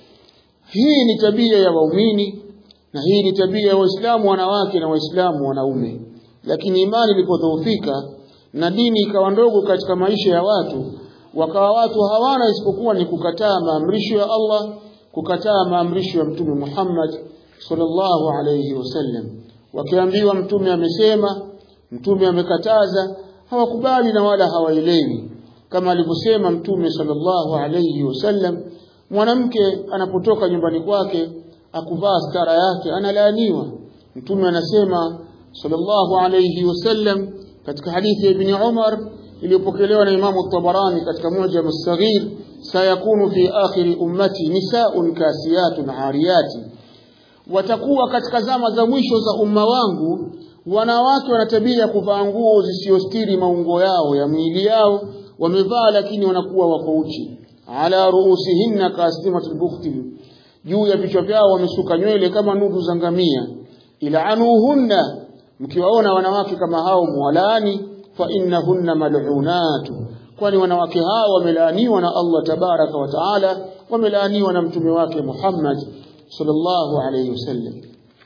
A: hii ni tabia ya waumini na hii ni tabia ya waislamu wanawake na waislamu wanaume lakini imani ilipodhoofika na dini ikawa ndogo katika maisha ya watu wakawa watu hawana isipokuwa ni kukataa maamrisho ya Allah kukataa maamrisho ya mtume Muhammad sallallahu alayhi wasallam wakiambiwa mtume amesema mtume amekataza hawakubali na wala hawaelewi kama alivyosema mtume sallallahu alayhi wasallam mwanamke anapotoka nyumbani kwake akuvaa stara yake analaaniwa mtume anasema sallallahu alayhi wasallam katika hadithi ya ibn Umar iliyopokelewa na Imamu Tabarani katika moja ya Saghir sayakunu fi akhiri ummati nisaun kasiyatun ariyati watakuwa katika zama za mwisho za umma wangu wanawake wana tabia ya kuvaa nguo zisiyostiri maungo yao ya miili yao wamevaa lakini wanakuwa wako uchi ala ruusihinna kasimatul bukhti juu ya vichwa vyao wamesuka nywele kama nudu za ngamia ila anuhunna mkiwaona wanawake kama hao mwalaani fa innahunna mal'unatu kwani wanawake hao wamelaaniwa na Allah tabaraka wa taala wamelaaniwa na mtume wake Muhammad sallallahu alayhi wasallam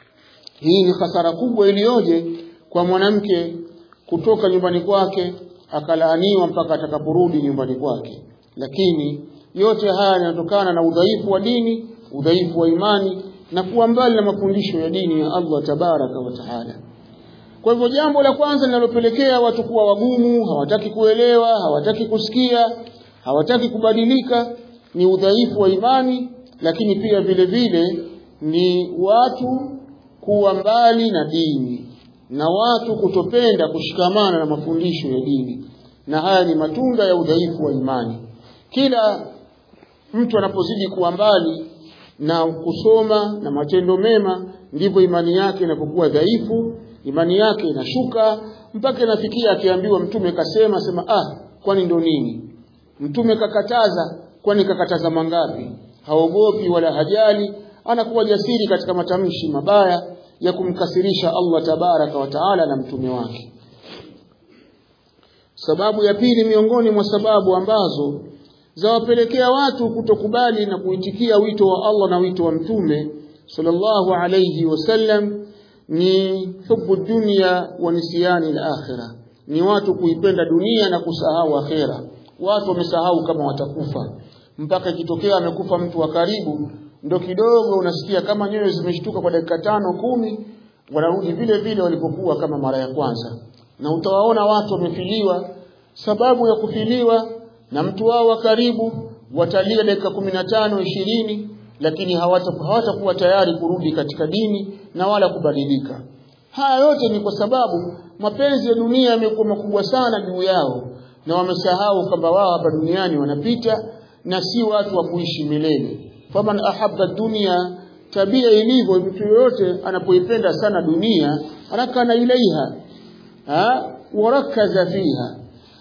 A: hii ni hasara kubwa iliyoje kwa mwanamke kutoka nyumbani kwake akalaaniwa mpaka atakaporudi nyumbani kwake lakini yote haya yanatokana na udhaifu wa dini udhaifu wa imani na kuwa mbali na mafundisho ya dini ya Allah tabaraka wa taala kwa hivyo jambo la kwanza linalopelekea watu kuwa wagumu hawataki kuelewa hawataki kusikia hawataki kubadilika ni udhaifu wa imani lakini pia vile vile ni watu kuwa mbali na dini na watu kutopenda kushikamana na mafundisho ya dini na haya ni matunda ya udhaifu wa imani kila mtu anapozidi kuwa mbali na kusoma na matendo mema ndivyo imani yake inapokuwa dhaifu imani yake inashuka mpaka inafikia akiambiwa mtume kasema sema ah kwani ndo nini mtume kakataza kwani kakataza mangapi haogopi wala hajali anakuwa jasiri katika matamshi mabaya ya kumkasirisha Allah tabaraka wa taala na mtume wake sababu ya pili miongoni mwa sababu ambazo zawapelekea watu kutokubali na kuitikia wito wa Allah na wito wa mtume sallallahu alayhi wasallam ni hubu dunia wa nisiyani al-akhirah ni watu kuipenda dunia na kusahau akhera watu wamesahau kama watakufa mpaka ikitokea amekufa mtu wa karibu ndo kidogo unasikia kama nyoyo zimeshtuka kwa dakika tano kumi wanarudi vile vile walipokuwa kama mara ya kwanza na utawaona watu wamefiliwa sababu ya kufiliwa na mtu wao wa karibu watalia dakika kumi na tano ishirini lakini hawatakuwa hawata tayari kurudi katika dini na wala kubadilika haya yote ni kwa sababu mapenzi ya dunia yamekuwa makubwa sana juu yao na wamesahau kwamba wao hapa duniani wanapita na si watu wa kuishi milele faman ahabba dunia tabia ilivyo mtu yoyote anapoipenda sana dunia anakana ilaiha ha warakaza fiha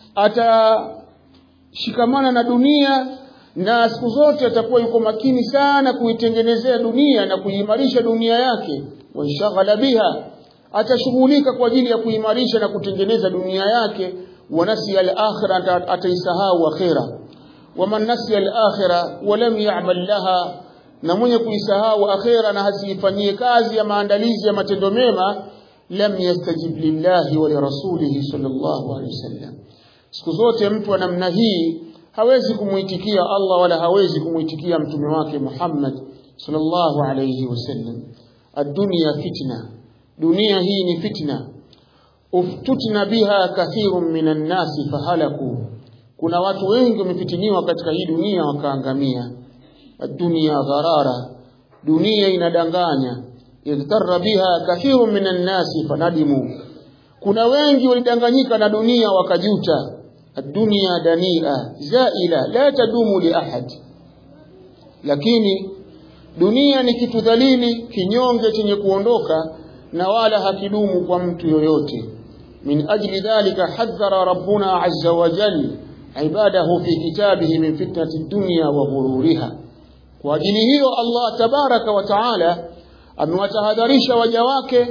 A: atashikamana na dunia na siku zote atakuwa yuko makini sana kuitengenezea dunia na kuimarisha dunia yake wanshaghala biha atashughulika kwa ajili ya kuimarisha na kutengeneza dunia yake wa nasiya al-akhirah ataisahau akhira waman nasiya al-akhirah wa lam ya'mal laha na mwenye kuisahau akhira na hasifanyie kazi ya maandalizi ya matendo mema lam yastajib lillahi wa lirasulihi sallallahu alaihi wasallam siku zote mtu wa namna hii hawezi kumuitikia Allah wala hawezi kumuitikia mtume wake Muhammad sallallahu alayhi wasallam ad-dunya fitna dunia hii ni fitna uftutna biha kathirun minan nasi fahalaku kuna watu wengi wamefitiniwa katika hii dunia wakaangamia ad-dunya gharara dunia inadanganya igtarra biha kathirun minan nasi fanadimu kuna wengi walidanganyika na dunia wakajuta الدنيا دنيئة زائلة لا تدوم لأحد lakini dunia ni kitu dhalili kinyonge chenye kuondoka na wala hakidumu kwa mtu yoyote min ajli dhalika hadhara rabbuna azza wa jalla ibadahu fi kitabihi min fitnati dunya wa ghururiha kwa ajili hiyo Allah tabaraka wa taala amewatahadharisha waja wake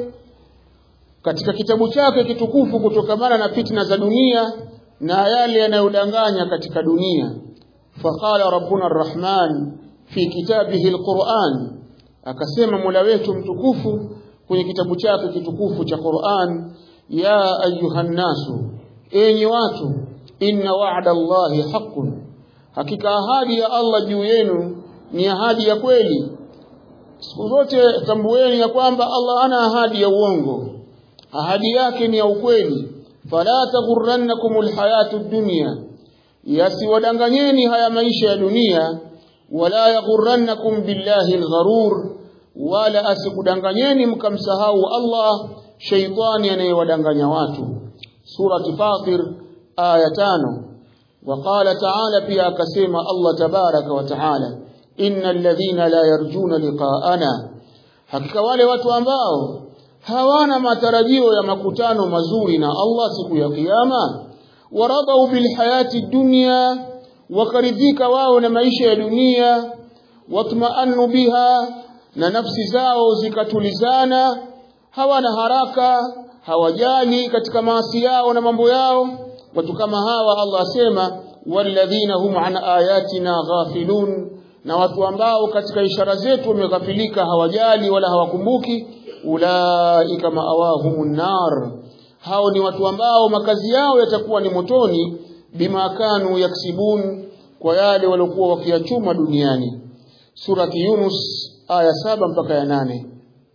A: katika kitabu chake kitukufu kutokamana na fitna za dunia na yale yanayodanganya katika dunia faqala rabbuna arrahman fi kitabihi alquran akasema mola wetu mtukufu kwenye kitabu chake kitukufu cha Qur'an ya ayuhan nasu enyi watu inna wa'da allahi haqqun hakika ahadi ya Allah juu yenu ni ahadi ya kweli siku zote tambueni ya kwamba Allah ana ahadi ya uongo ahadi yake ni ya ukweli fala taghurrannakum alhayatu dunya yasiwadanganyeni haya maisha ya dunia wala yaghurrannakum billahi algharur wala asikudanganyeni mkamsahau Allah shaytani anayewadanganya watu surati fatir aya tano وقال تعالى pia akasema Allah tabaraka wa taala innal ladhina la yarjuna liqa'ana hakika wale watu ambao hawana matarajio ya makutano mazuri na Allah siku ya kiyama waradau bilhayati dunya wakaridhika wao na maisha ya dunia watma'annu biha na nafsi zao zikatulizana hawana haraka hawajali katika maasi yao na mambo yao watu kama hawa Allah asema walladhina hum an ayatina ghafilun na watu ambao katika ishara zetu wameghafilika hawajali wala hawakumbuki ulaika maawahumun nar hao ni watu ambao makazi yao yatakuwa ni motoni bima kanu yaksibun kwa yale waliokuwa wakiyachuma duniani surati yunus aya saba mpaka ya nane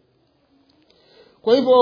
A: kwa hivyo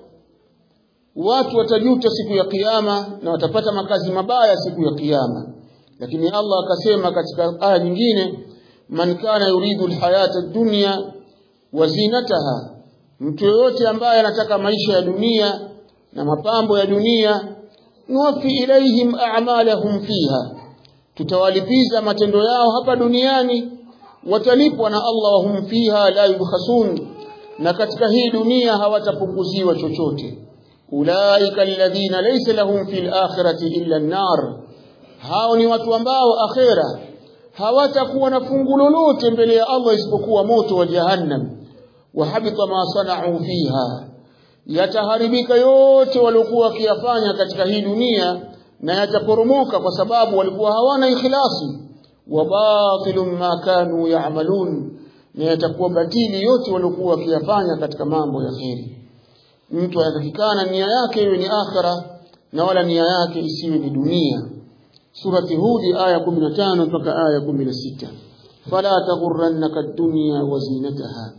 A: watu watajuta siku ya kiyama na watapata makazi mabaya siku ya kiyama lakini Allah akasema katika aya nyingine man kana yuridu alhayata ad-dunya wa zinataha mtu yoyote ambaye anataka maisha ya dunia na mapambo ya dunia nuwafi ilaihim a'malahum fiha tutawalipiza matendo yao hapa duniani watalipwa na Allah wahum fiha la yubkhasun na katika hii dunia hawatapunguziwa chochote ulaika alladhina laysa lahum fil akhirati illa an-nar hao ni watu ambao akhera hawatakuwa na fungu lolote mbele ya Allah isipokuwa moto wa jahannam wa habita ma sana'u fiha yataharibika yote waliokuwa wakiyafanya katika hii dunia na yataporomoka kwa sababu walikuwa hawana ikhlasi wa batilun ma kanu ya'malun na yatakuwa batili yote waliokuwa wakiyafanya katika mambo ya kheri mtu anatakikana nia yake iwe ni akhira na wala nia yake isiwe ni dunia surati hudi aya 15 mpaka aya 16 fala taghurrannaka ad-dunya wa zinataha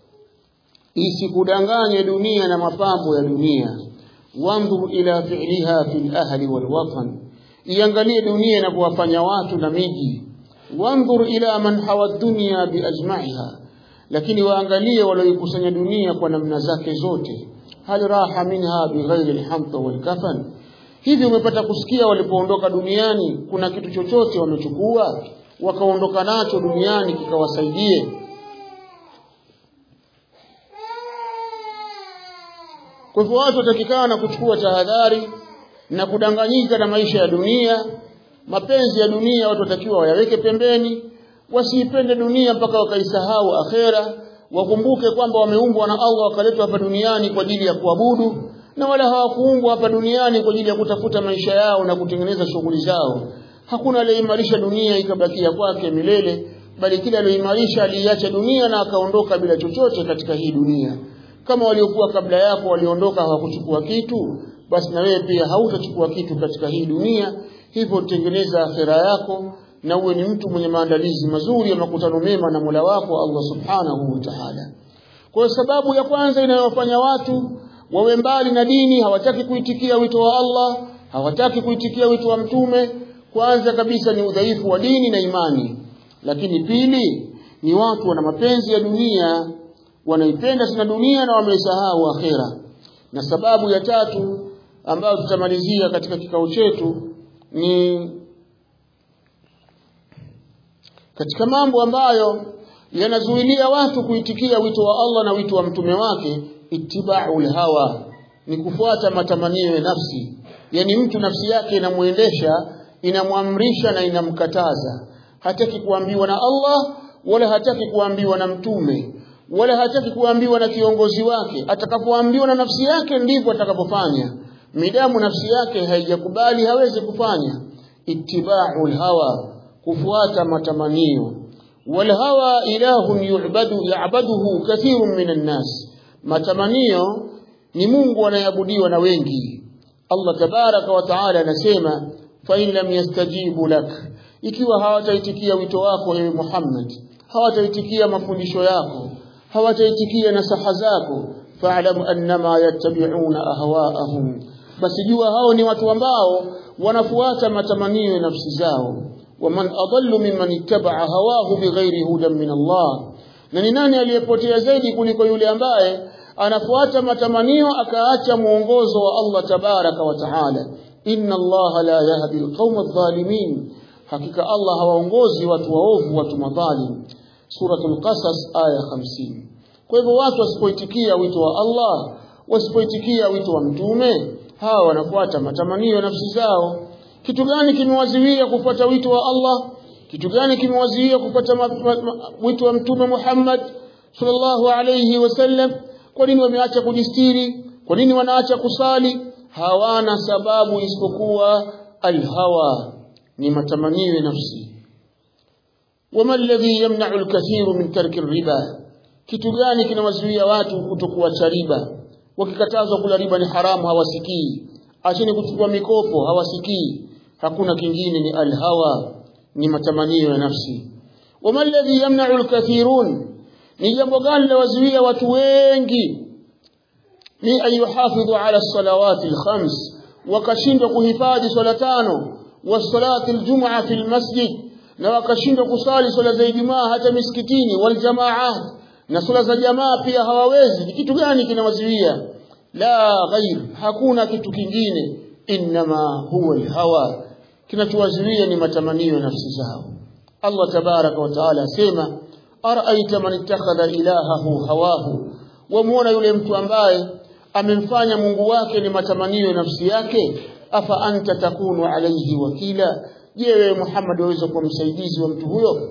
A: isikudanganye dunia na mapambo ya dunia wanzur ila fi'liha fil ahli wal watan iangalie dunia inavyowafanya watu na miji wanzur ila man hawa dunya biajma'iha lakini waangalie walioikusanya dunia kwa namna zake zote hal raha minha bighairi alhamta wal kafan hivi umepata kusikia walipoondoka duniani kuna kitu chochote wamechukua wakaondoka nacho duniani kikawasaidie kwa hivyo watu watakikana kuchukua tahadhari na kudanganyika na maisha ya dunia mapenzi ya dunia watu watakiwa wayaweke pembeni wasiipende dunia mpaka wakaisahau akhera wakumbuke kwamba wameumbwa na Allah wakaletwa hapa duniani kwa ajili ya kuabudu na wala hawakuumbwa hapa duniani kwa ajili ya kutafuta maisha yao na kutengeneza shughuli zao hakuna aliyeimarisha dunia ikabakia kwake milele bali kila aliyoimarisha aliiacha dunia na akaondoka bila chochote katika hii dunia kama waliokuwa kabla yako waliondoka hawakuchukua kitu basi na wewe pia hautachukua kitu katika hii dunia hivyo tengeneza akhera yako na uwe ni mtu mwenye maandalizi mazuri ya makutano mema na Mola wako Allah Subhanahu wa Ta'ala. Kwa sababu ya kwanza inayofanya watu wawe mbali na dini, hawataki kuitikia wito wa Allah, hawataki kuitikia wito wa mtume, kwanza kabisa ni udhaifu wa dini na imani. Lakini pili ni watu wana mapenzi ya dunia, wanaipenda sana dunia na wameisahau akhera. Na sababu ya tatu ambayo tutamalizia katika kikao chetu ni katika mambo ambayo yanazuilia watu kuitikia wito wa Allah na wito wa mtume wake ittiba'ul hawa ni kufuata matamanio ya nafsi yani mtu nafsi yake inamuendesha inamwamrisha na inamkataza hataki kuambiwa na Allah wala hataki kuambiwa na mtume wala hataki kuambiwa na kiongozi wake atakapoambiwa na nafsi yake ndivyo atakapofanya midamu nafsi yake haijakubali hawezi kufanya ittiba'ul hawa kufuata matamanio wal hawa ilahun yu'badu ya'baduhu kathirun minan nas matamanio ni Mungu anayeabudiwa na wengi Allah tabaraka wa taala anasema fa in lam yastajibu lak ikiwa hawataitikia wito wako ewe Muhammad hawataitikia mafundisho yako hawataitikia nasaha zako fa'lam annama yattabi'una ahwa'ahum basi jua hao ni watu ambao wanafuata matamanio ya nafsi zao waman adallu mimman ittaba'a hawahu bighairi hudan min Allah na ni nani aliyepotea zaidi kuliko yule ambaye anafuata matamanio akaacha muongozo wa Allah tabaraka wa taala inna Allah la yahdi alqawma adh-dhalimin hakika Allah hawaongozi watu waovu watu madhalim suratul qasas aya 50 kwa hivyo watu wasipoitikia wito wa Allah wasipoitikia wito wa mtume hawa wanafuata matamanio ya nafsi zao kitu gani kimewaziwia kufuata wito wa Allah kitu gani kimewaziwia kufuata wito wa mtume Muhammad sallallahu alayhi wasallam kwa nini wameacha kujistiri kwa nini wanaacha kusali hawana sababu isipokuwa alhawa ni matamanio ya nafsi wama alladhi yamna'u alkathiru min tarki riba kitu gani kinawazuia watu kutokuacha riba wakikatazwa kula riba ni haramu hawasikii acheni kuchukua mikopo hawasikii hakuna kingine ni alhawa ni matamanio ya nafsi wama alladhi yamna'u alkathirun ni jambo gani lawazuia watu wengi ni ayuhafidhu ala salawati alkhams wakashindwa kuhifadhi swala tano wasalati aljum'a fi almasjid na wakashindwa kusali swala za Ijumaa hata misikitini waljamaat na swala za jamaa pia hawawezi ni kitu gani kinawazuia la ghair hakuna kitu kingine inma huwa alhawa kinachowazuia ni matamanio ya nafsi zao Allah tabaraka wa taala asema araita man ittakhadha ilahahu hawahu wamuona yule mtu ambaye amemfanya Mungu wake ni matamanio ya nafsi yake afa anta takunu alayhi wakila je wewe Muhammad waweza kuwa msaidizi wa mtu huyo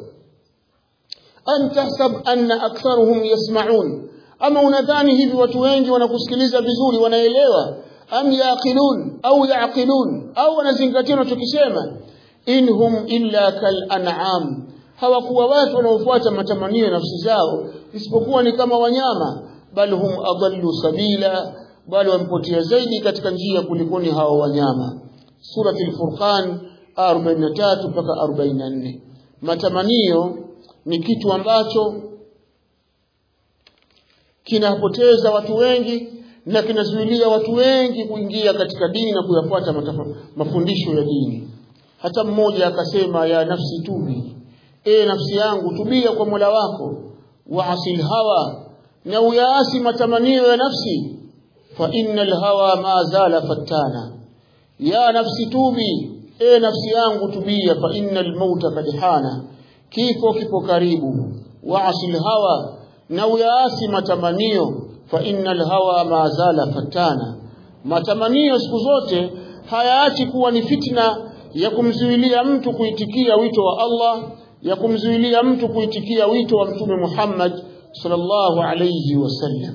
A: an tahsab anna aktharuhum yasma'un ama unadhani hivi watu wengi wanakusikiliza vizuri wanaelewa am yaqilun au yaqilun au wanazingatia unachokisema inhum illa kal an'am hawakuwa watu wanaofuata matamanio ya nafsi zao isipokuwa ni kama wanyama bal hum adallu sabila bali wamepotea zaidi katika njia kulikoni hao wanyama surati al-furqan 43 mpaka 44 matamanio ni kitu ambacho kinapoteza watu wengi na kinazuilia watu wengi kuingia katika dini na kuyafuata mafundisho ya dini hata mmoja akasema ya nafsi tubi e nafsi yangu tubia kwa Mola wako waasil hawa na uyaasi matamanio ya nafsi fa innal hawa ma zala fattana ya nafsi tubi e nafsi yangu tubia fa innal mauta kad hana kifo kipo karibu waasil hawa na uyaasi matamanio fa innal hawa ma zala fattana matamanio siku zote hayaachi kuwa ni fitna ya kumzuilia mtu kuitikia wito wa Allah ya kumzuilia mtu kuitikia wito wa mtume Muhammad sallallahu alayhi wasallam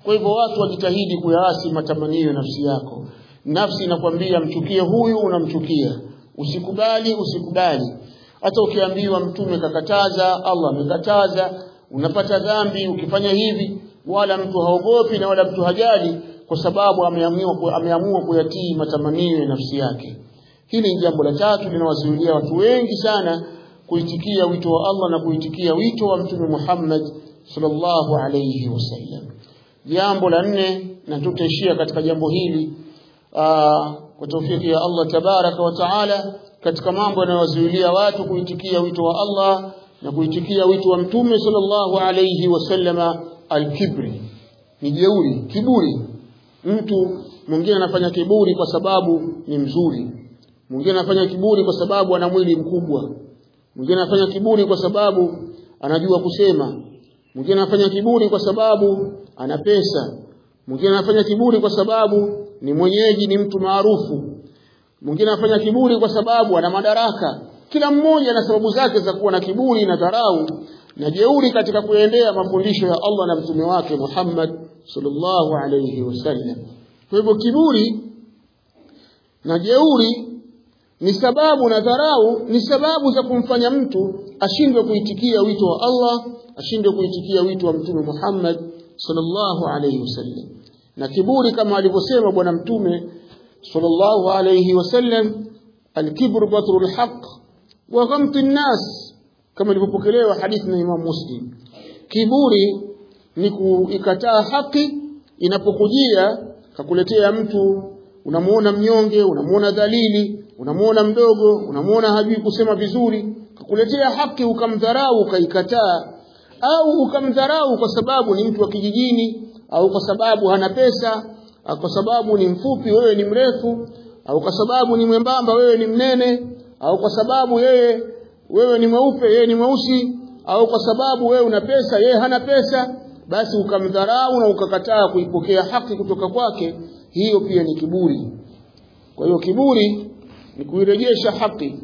A: kwa hivyo watu wajitahidi kuyaasi matamanio ya nafsi yako nafsi inakwambia mchukie huyu unamchukia usikubali usikubali hata ukiambiwa mtume kakataza Allah amekataza unapata dhambi ukifanya hivi wala mtu haogopi na wala mtu hajali kwa sababu ameamua ameamua kuyatii matamanio ya nafsi yake hili ni jambo la tatu linawazuilia watu wengi sana kuitikia wito wa Allah na kuitikia wito wa mtume Muhammad sallallahu alayhi wasallam jambo la nne na tutaishia katika jambo hili aa, kwa taufiki ya Allah tabaraka wa taala katika mambo yanayowazuilia watu kuitikia wito wa Allah na kuitikia wito wa mtume sallallahu alayhi wasallama alkibri ni jeuri kiburi mtu mwingine anafanya kiburi kwa sababu ni mzuri mwingine anafanya kiburi kwa sababu ana mwili mkubwa mwingine anafanya kiburi kwa sababu anajua kusema mwingine anafanya kiburi kwa sababu ana pesa mwingine anafanya kiburi kwa sababu ni mwenyeji ni mtu maarufu mwingine anafanya kiburi kwa sababu ana madaraka kila mmoja na sababu zake za kuwa na kiburi na dharau na jeuri katika kuendea mafundisho ya Allah na mtume wake Muhammad sallallahu alayhi wasallam kwa hivyo kiburi na jeuri ni sababu na dharau ni sababu za kumfanya mtu ashindwe kuitikia wito wa Allah ashindwe kuitikia wito wa mtume Muhammad sallallahu alayhi wasallam na kiburi kama alivyosema bwana mtume sallallahu alayhi wasallam alkibru batrul haqq wa ghamti nnas kama ilivyopokelewa hadithi na Imam Muslim kiburi ni kuikataa haki inapokujia kakuletea mtu unamuona mnyonge unamuona dhalili unamuona mdogo unamuona hajui kusema vizuri kakuletea haki ukamdharau ukaikataa au ukamdharau kwa sababu ni mtu wa kijijini au kwa sababu hana pesa au kwa sababu ni mfupi wewe ni mrefu au kwa sababu ni mwembamba wewe ni mnene au kwa sababu yeye wewe ni mweupe yeye ni mweusi au kwa sababu wewe una pesa yeye hana pesa basi ukamdharau na ukakataa kuipokea haki kutoka kwake hiyo pia ni kiburi kwa hiyo kiburi ni kuirejesha haki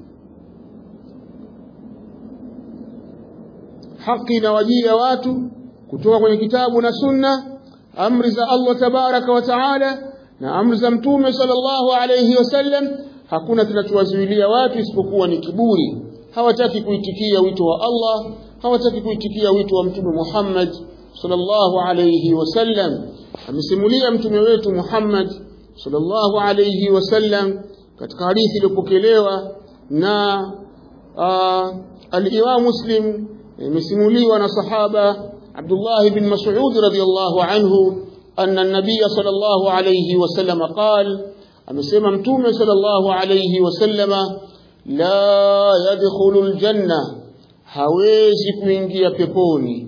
A: haki inawajia watu kutoka kwenye kitabu na sunna amri za Allah tabaraka wa taala na amri za mtume sallallahu alayhi wasallam hakuna kinachowazuilia watu isipokuwa ni kiburi hawataki kuitikia wito wa Allah hawataki kuitikia wito wa mtume Muhammad sallallahu alayhi wasallam amesimulia mtume wetu Muhammad sallallahu alayhi wasallam katika hadithi iliyopokelewa na al-Imam Muslim imesimuliwa na sahaba Abdullah ibn Mas'ud radhiyallahu anhu anna an-nabiy sallallahu alayhi wasallam qala amesema mtume sallallahu alayhi wasallama la yadkhulul janna hawezi kuingia peponi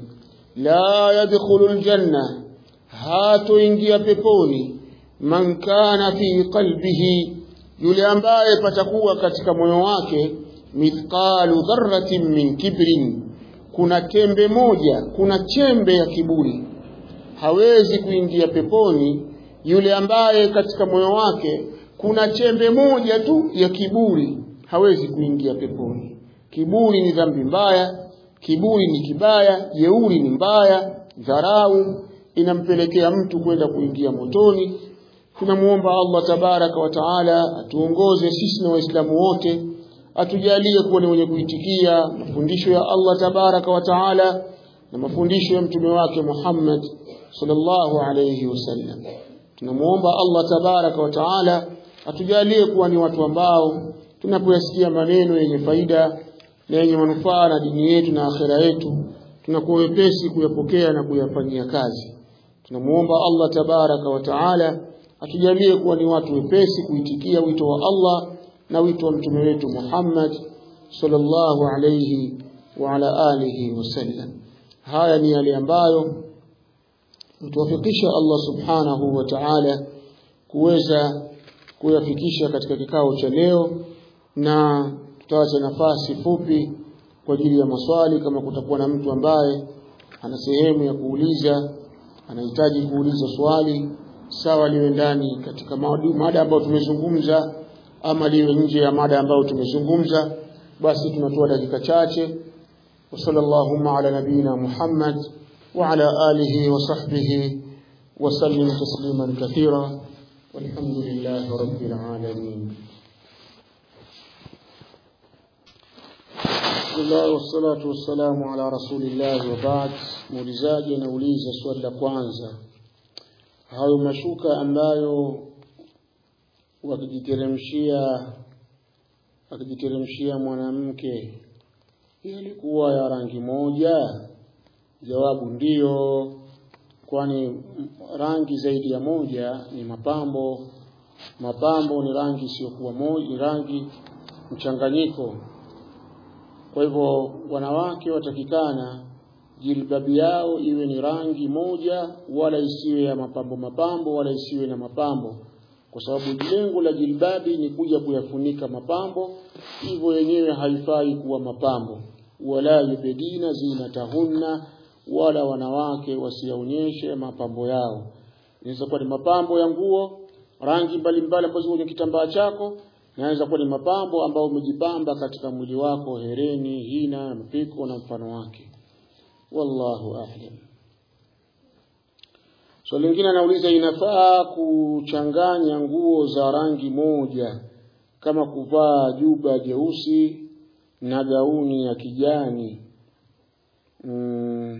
A: la yadkhulul janna hatoingia peponi man kana fi qalbihi yule ambaye patakuwa katika moyo wake mithqalu dharratin min kibrin kuna tembe moja kuna chembe ya kiburi hawezi kuingia peponi yule ambaye katika moyo wake kuna chembe moja tu ya kiburi hawezi kuingia peponi kiburi ni dhambi mbaya kiburi ni kibaya jeuri ni mbaya dharau inampelekea mtu kwenda kuingia motoni tunamuomba Allah tabaraka wa taala atuongoze sisi na waislamu wote atujalie kuwa ni wenye kuitikia mafundisho ya Allah tabaraka wa taala na mafundisho ya mtume wake Muhammad sallallahu alayhi wasallam tunamuomba Allah tabaraka wa taala atujalie kuwa ni watu ambao tunapoyasikia maneno yenye faida na yenye manufaa na dini yetu na akhera yetu tunakuwa wepesi kuyapokea na kuyafanyia kazi tunamuomba Allah tabaraka wa taala atujalie kuwa ni watu wepesi kuitikia wito wa Allah na wito wa mtume wetu Muhammad sallallahu alayhi wa ala alihi wasallam haya ni yale ambayo mtuwafikisha Allah subhanahu wa ta'ala kuweza kuyafikisha katika kikao cha leo na tutaacha nafasi fupi kwa ajili ya maswali kama kutakuwa na mtu ambaye ana sehemu ya kuuliza anahitaji kuuliza swali sawa liwe ndani katika mada ambayo tumezungumza ama liwe nje ya mada ambayo tumezungumza basi tunatoa dakika chache wa sallallahu ala nabina Muhammad wa ala alihi wa sahbihi وسلم تسليما كثيرا والحمد لله رب العالمين بسم الله والصلاة والسلام على رسول الله وبعد muulizaji anauliza swali la kwanza hayo mashuka ambayo wakijiteremshia akijiteremshia mwanamke yalikuwa ya rangi moja jawabu ndiyo kwani rangi zaidi ya moja ni mapambo mapambo ni rangi isiyokuwa moja ni rangi mchanganyiko kwa hivyo wanawake watakikana jilbabi yao iwe ni rangi moja wala isiwe ya mapambo mapambo wala isiwe na mapambo kwa sababu lengo la jilbabi ni kuja kuyafunika mapambo hivyo yenyewe haifai kuwa mapambo wala yubedina zinatahunna wala wanawake wasionyeshe mapambo yao inaweza kuwa ni mapambo ya nguo rangi mbalimbali ambazo kwenye kitambaa chako naweza kuwa ni mapambo ambayo umejipamba katika mwili wako hereni hina mpiko na mfano wake wallahu a'lam swali so, lingine anauliza inafaa kuchanganya nguo za rangi moja kama kuvaa juba jeusi na gauni ya kijani mm.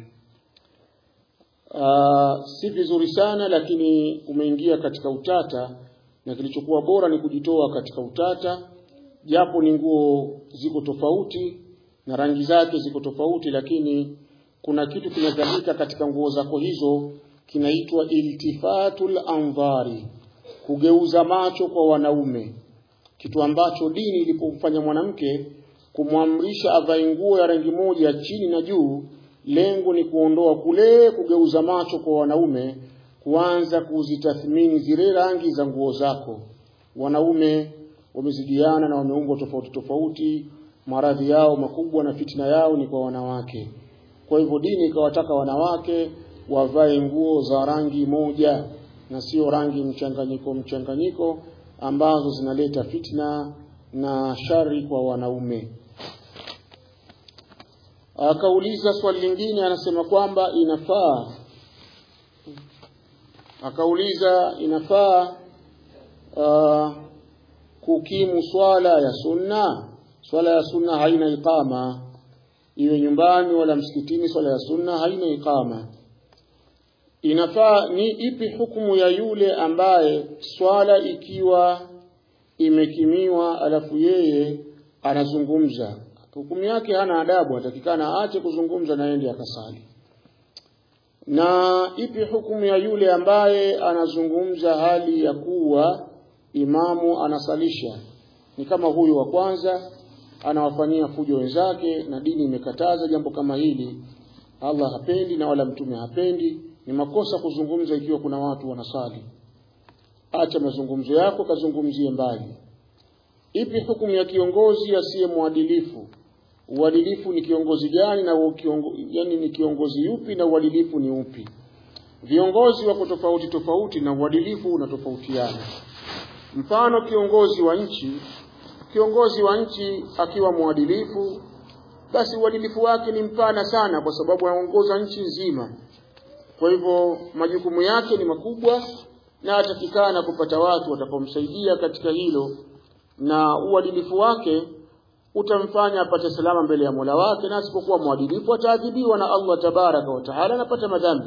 A: Uh, si vizuri sana lakini umeingia katika utata na kilichokuwa bora ni kujitoa katika utata japo ni nguo ziko tofauti na rangi zake ziko tofauti lakini kuna kitu kinadhalika katika nguo zako hizo kinaitwa iltifatul anvari kugeuza macho kwa wanaume kitu ambacho dini ilipomfanya mwanamke kumwamrisha avae nguo ya rangi moja chini na juu lengo ni kuondoa kule kugeuza macho kwa wanaume kuanza kuzitathmini zile rangi za nguo zako wanaume wamezidiana na wameumbwa tofauti tofauti maradhi yao makubwa na fitina yao ni kwa wanawake kwa hivyo dini ikawataka wanawake wavae nguo za rangi moja na sio rangi mchanganyiko mchanganyiko ambazo zinaleta fitna na shari kwa wanaume akauliza swali lingine anasema kwamba inafaa akauliza inafaa uh, kukimu swala ya sunna swala ya sunna haina iqama iwe nyumbani wala msikitini swala ya sunna haina iqama inafaa ni ipi hukumu ya yule ambaye swala ikiwa imekimiwa alafu yeye anazungumza hukumu yake hana adabu atakikana aache kuzungumza na ende akasali na ipi hukumu ya yule ambaye anazungumza hali ya kuwa imamu anasalisha ni kama huyu wa kwanza anawafanyia fujo wenzake na dini imekataza jambo kama hili Allah hapendi na wala mtume hapendi ni makosa kuzungumza ikiwa kuna watu wanasali acha mazungumzo yako kazungumzie mbali ipi hukumu ya kiongozi asiye mwadilifu uadilifu ni kiongozi gani na kiongo, yani ni kiongozi yupi na uadilifu ni upi viongozi wako tofauti tofauti na uadilifu unatofautiana mfano kiongozi wa nchi kiongozi wa nchi akiwa mwadilifu basi uadilifu wake ni mpana sana kwa sababu anaongoza nchi nzima kwa hivyo majukumu yake ni makubwa na atakikana kupata watu watakaomsaidia katika hilo na uadilifu wake utamfanya apate salama mbele ya Mola wake na asipokuwa mwadilifu ataadhibiwa na Allah tabaraka wa taala anapata madhambi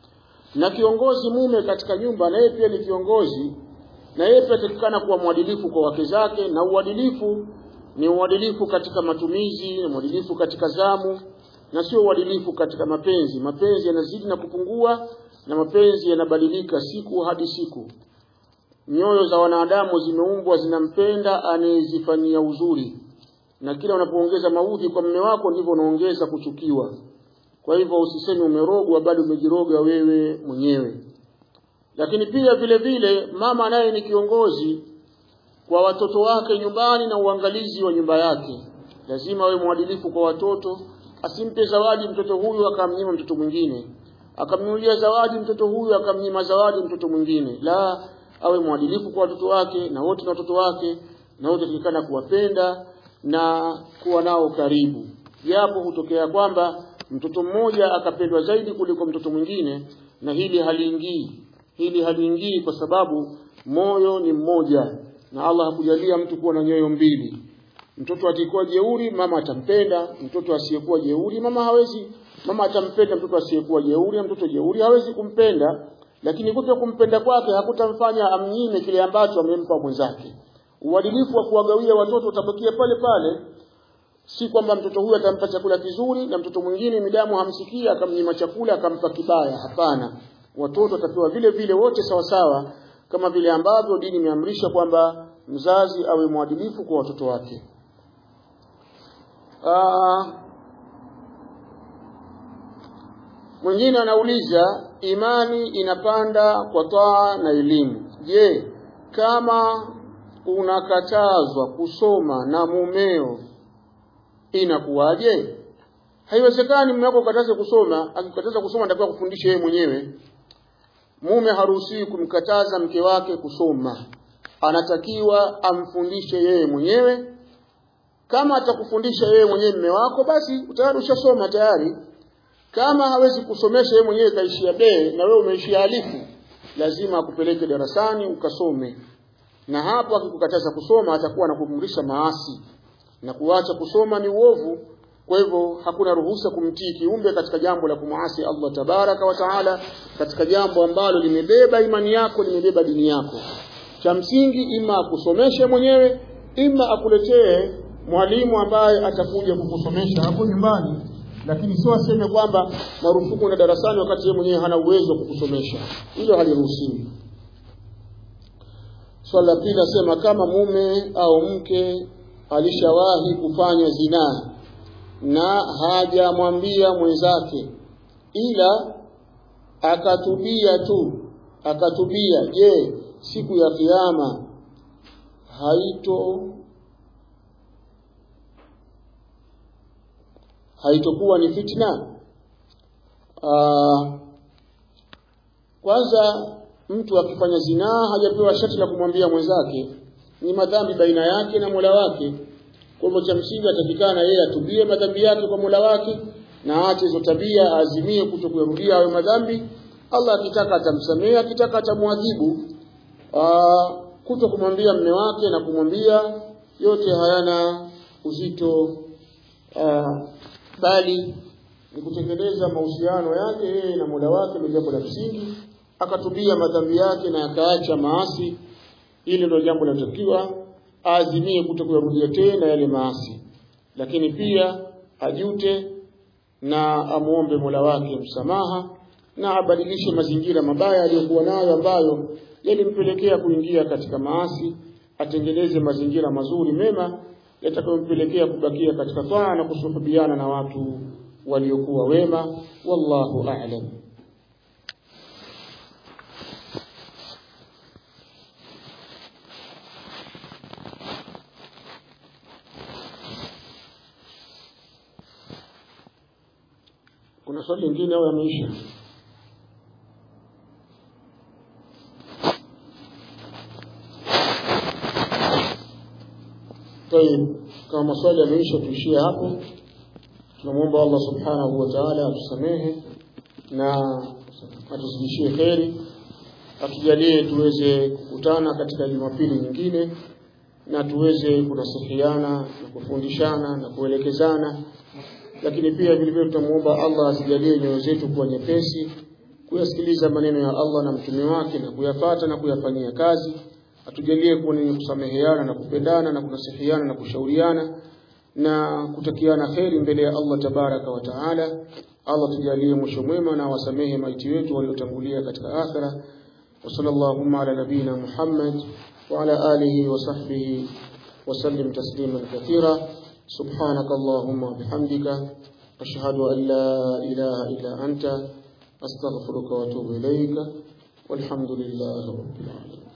A: na kiongozi mume katika nyumba na yeye pia ni kiongozi na yeye pia atakikana kuwa mwadilifu kwa wake zake na uadilifu ni uadilifu katika matumizi na uadilifu katika zamu na sio uadilifu katika mapenzi mapenzi yanazidi na kupungua na mapenzi yanabadilika siku hadi siku nyoyo za wanadamu zimeumbwa zinampenda anayezifanyia uzuri na kila unapoongeza maudhi kwa mume wako ndivyo unaongeza kuchukiwa kwa hivyo usiseme umerogwa bali umejiroga wewe mwenyewe lakini pia vile vile mama naye ni kiongozi kwa watoto wake nyumbani na uangalizi wa nyumba yake lazima awe mwadilifu kwa watoto asimpe zawadi mtoto huyu akamnyima mtoto mwingine akamnunulia zawadi mtoto huyu akamnyima zawadi mtoto mwingine la awe mwadilifu kwa watoto wake na wote na watoto wake na wote tulikana kuwapenda na kuwa nao karibu japo hutokea kwamba mtoto mmoja akapendwa zaidi kuliko mtoto mwingine na hili haliingii hili haliingii kwa sababu moyo ni mmoja na Allah hakujalia mtu kuwa na nyoyo mbili mtoto akikuwa jeuri mama atampenda mtoto asiyekuwa jeuri mama hawezi mama atampenda mtoto asiyekuwa jeuri na mtoto jeuri hawezi kumpenda lakini kuto kumpenda kwake hakutamfanya amnyime kile ambacho amempa mwenzake uadilifu wa kuwagawia watoto utabakia pale pale si kwamba mtoto huyu atampa chakula kizuri na mtoto mwingine midamu hamsikia akamnyima chakula akampa kibaya hapana watoto watapewa vile vile wote sawa sawa kama vile ambavyo dini imeamrisha kwamba mzazi awe mwadilifu kwa watoto wake Aa, mwingine anauliza imani inapanda kwa taa na elimu je kama unakatazwa kusoma na mumeo inakuwaje haiwezekani mume wako ukataze kusoma akikataza kusoma atakuwa kufundisha yeye mwenyewe mume haruhusiwi kumkataza mke wake kusoma anatakiwa amfundishe yeye mwenyewe kama atakufundisha yeye mwenyewe mume wako basi tayari ushasoma tayari kama hawezi kusomesha yeye mwenyewe kaishia be na wewe umeishia alifu lazima akupeleke darasani ukasome na hapo akikukataza kusoma atakuwa anakuamrisha maasi na kuacha kusoma ni uovu kwa hivyo hakuna ruhusa kumtii kiumbe katika jambo la kumwasi Allah tabaraka wa taala katika jambo ambalo limebeba imani yako limebeba dini yako cha msingi ima akusomeshe mwenyewe ima akuletee mwalimu ambaye atakuja kukusomesha hapo nyumbani lakini sio aseme kwamba marufuku na darasani wakati yeye mwenyewe hana uwezo wa kukusomesha hilo haliruhusiwi swali la pili asema kama mume au mke alishawahi kufanya zinaa na hajamwambia mwenzake ila akatubia tu akatubia je siku ya kiyama haito haitokuwa ni fitna Aa, kwanza mtu akifanya zinaa hajapewa sharti la kumwambia mwenzake ni madhambi baina yake na Mola wake kwa hivyo cha msingi atakikana yeye atubie madhambi yake kwa Mola wake na aache hizo tabia aazimie kutokurudia hayo madhambi Allah akitaka atamsamehe akitaka atamwadhibu kuto kumwambia mme wake na kumwambia yote hayana uzito aa, bali ni kutekeleza mahusiano yake yeye na Mola wake ni jambo la msingi akatubia madhambi yake na akaacha maasi ili ndio jambo linalotakiwa aazimie kutokurudia tena yale maasi lakini pia ajute na amuombe Mola wake msamaha na abadilishe mazingira mabaya aliyokuwa nayo ambayo yalimpelekea kuingia katika maasi atengeneze mazingira mazuri mema yatakayompelekea kubakia katika taa na kusuhubiana na watu waliokuwa wema wallahu a'lam kuna swali lingine au yameisha طيب kama maswali yameisha tuishie hapo tunamwomba Allah subhanahu wa ta'ala atusamehe na atuzidishie kheri atujalie tuweze kukutana katika Jumapili nyingine na tuweze kunasihiana na kufundishana na kuelekezana lakini pia vile vile tutamuomba Allah asijalie nyoyo zetu kuwa nyepesi kuyasikiliza maneno ya Allah na mtume wake na kuyafata na kuyafanyia kazi atujalie kuwa ni kusameheana na kupendana na kunasihiana na kushauriana na kutakiana kheri mbele ya Allah tabaraka wa taala Allah tujalie mwisho mwema na wasamehe maiti wetu waliotangulia katika akhira wa sallallahu ala nabina Muhammad wa ala alihi wa sahbihi وسلم تسليما كثيرا سبحانك اللهم وبحمدك أشهد أن لا إله إلا أنت أستغفرك وأتوب إليك والحمد لله رب العالمين